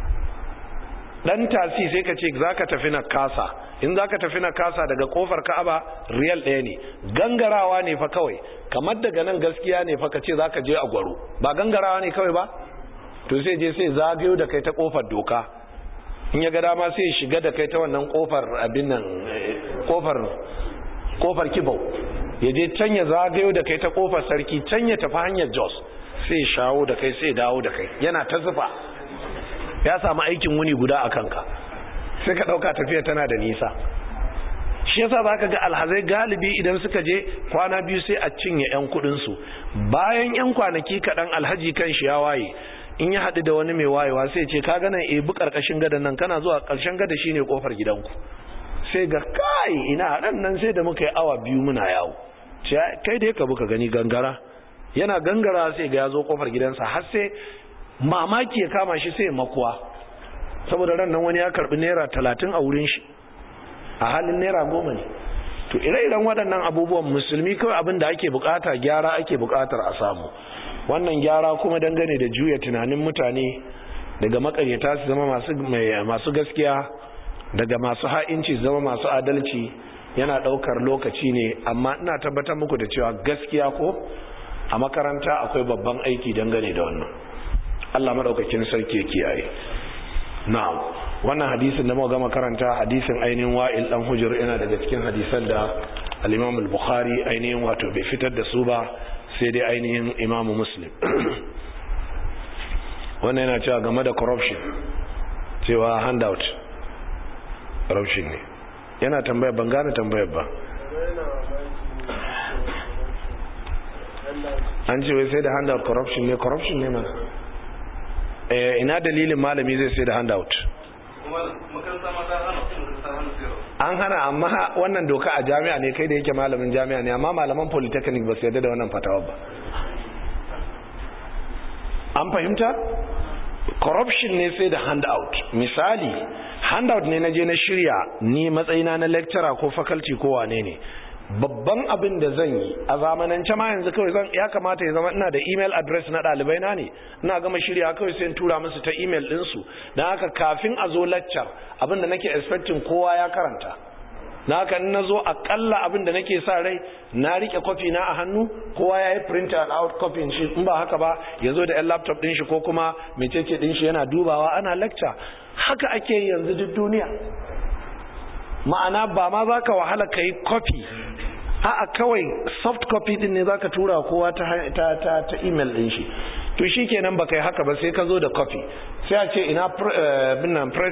dan tasi sai ka ce zaka tafi na kasa in zaka tafi na kasa daga kofar Ka'aba riyal ɗaya ne gangarawa ne fa kawai kamar daga nan gaskiya ne fa ka ce zaka je a gwaro ba gangarawa ne kawai ba to sai je sai zagayo da kai ta kofar doka in ya ga dama sai ya shiga da kai ta wannan kofar abin nan kofar kofar kibau ya je can ya zagayo da kai ta kofar sarki can ya tafi hanyar jos sai ya shawo da kai sai ya dawo da kai yana ta zufa ya samu aikin wuni guda a kanka sai ka ɗauka tafiya tana da nisa shi yasa za ka ga alhazai galibi idan suka je kwana biyu sai a cinye 'yan kudinsu bayan 'yan kwanaki kaɗan alhaji kan shi ya waye in ya haɗu da wani mai wayewa sai ce ka gana ebi ƙarƙashin gadon nan kana zuwa ƙarshen gada shi ne ƙofar gidanku sai ga kai ina ran nan sai da muka yi awa biyu muna yawo kai da ka buka gani gangara yana gangara sai ga ya zo ƙofar gidansa har sai mamaki ya kama shi sai makuwa saboda ran nan wani ya karɓi naira talatin a wurin shi a halin naira goma ne to ire-iren waɗannan abubuwan musulmi kawai abin da ake bukata gyara ake bukatar a samu wannan gyara kuma dangane da juya tunanin mutane daga makaryata su zama masu gaskiya daga masu ha'inci su zama masu adalci yana daukar lokaci ne amma ina tabbatar muku da cewa gaskiya ko a makaranta akwai babban aiki dangane da wannan Allah madaukakin sarki ya kiyaye na'am wannan hadisin da muka gama karanta hadisin ainihin wa'il dan hujur yana daga cikin hadisan da al-imam al-bukhari ainihin wato bai fitar da su ba sai dai ainihin imam muslim wannan yana cewa game da corruption cewa handout corruption ne yana tambayar ban gane tambayar ba an ce wai sai da handout corruption ne corruption ne mana eh ina dalilin malami zai sai da handout an hana amma wannan doka a jami'a ne kai da yake malamin jami'a ne amma malaman polytechnic ba su yarda da wannan fatawa ba an fahimta corruption ne sai da handout misali handout ne na je na shirya ni matsayina na lecturer ko faculty ko wane ne babban abin da zan yi a zamanance ma yanzu kawai zan ya kamata ya zama ina da email address na ɗalibai na ne ina gama shirya kawai sai in tura musu ta email ɗinsu don haka kafin a zo lecture abin da nake expecting kowa ya karanta na haka in na zo akalla abin da nake sa rai na rike kwafi na a hannu kowa ya yi print and out copy shi in ba haka ba ya zo da yan laptop ɗin shi ko kuma mecece ɗin shi yana dubawa ana lecture haka ake yanzu duk duniya ma'ana ba ma za ka wahala ka yi copy a'a kawai soft copy din ne za ka tura kowa ta, ta, ta, ta email din shi to shi kenan ba kai haka ba sai ka zo da copy sai a ce ina uh,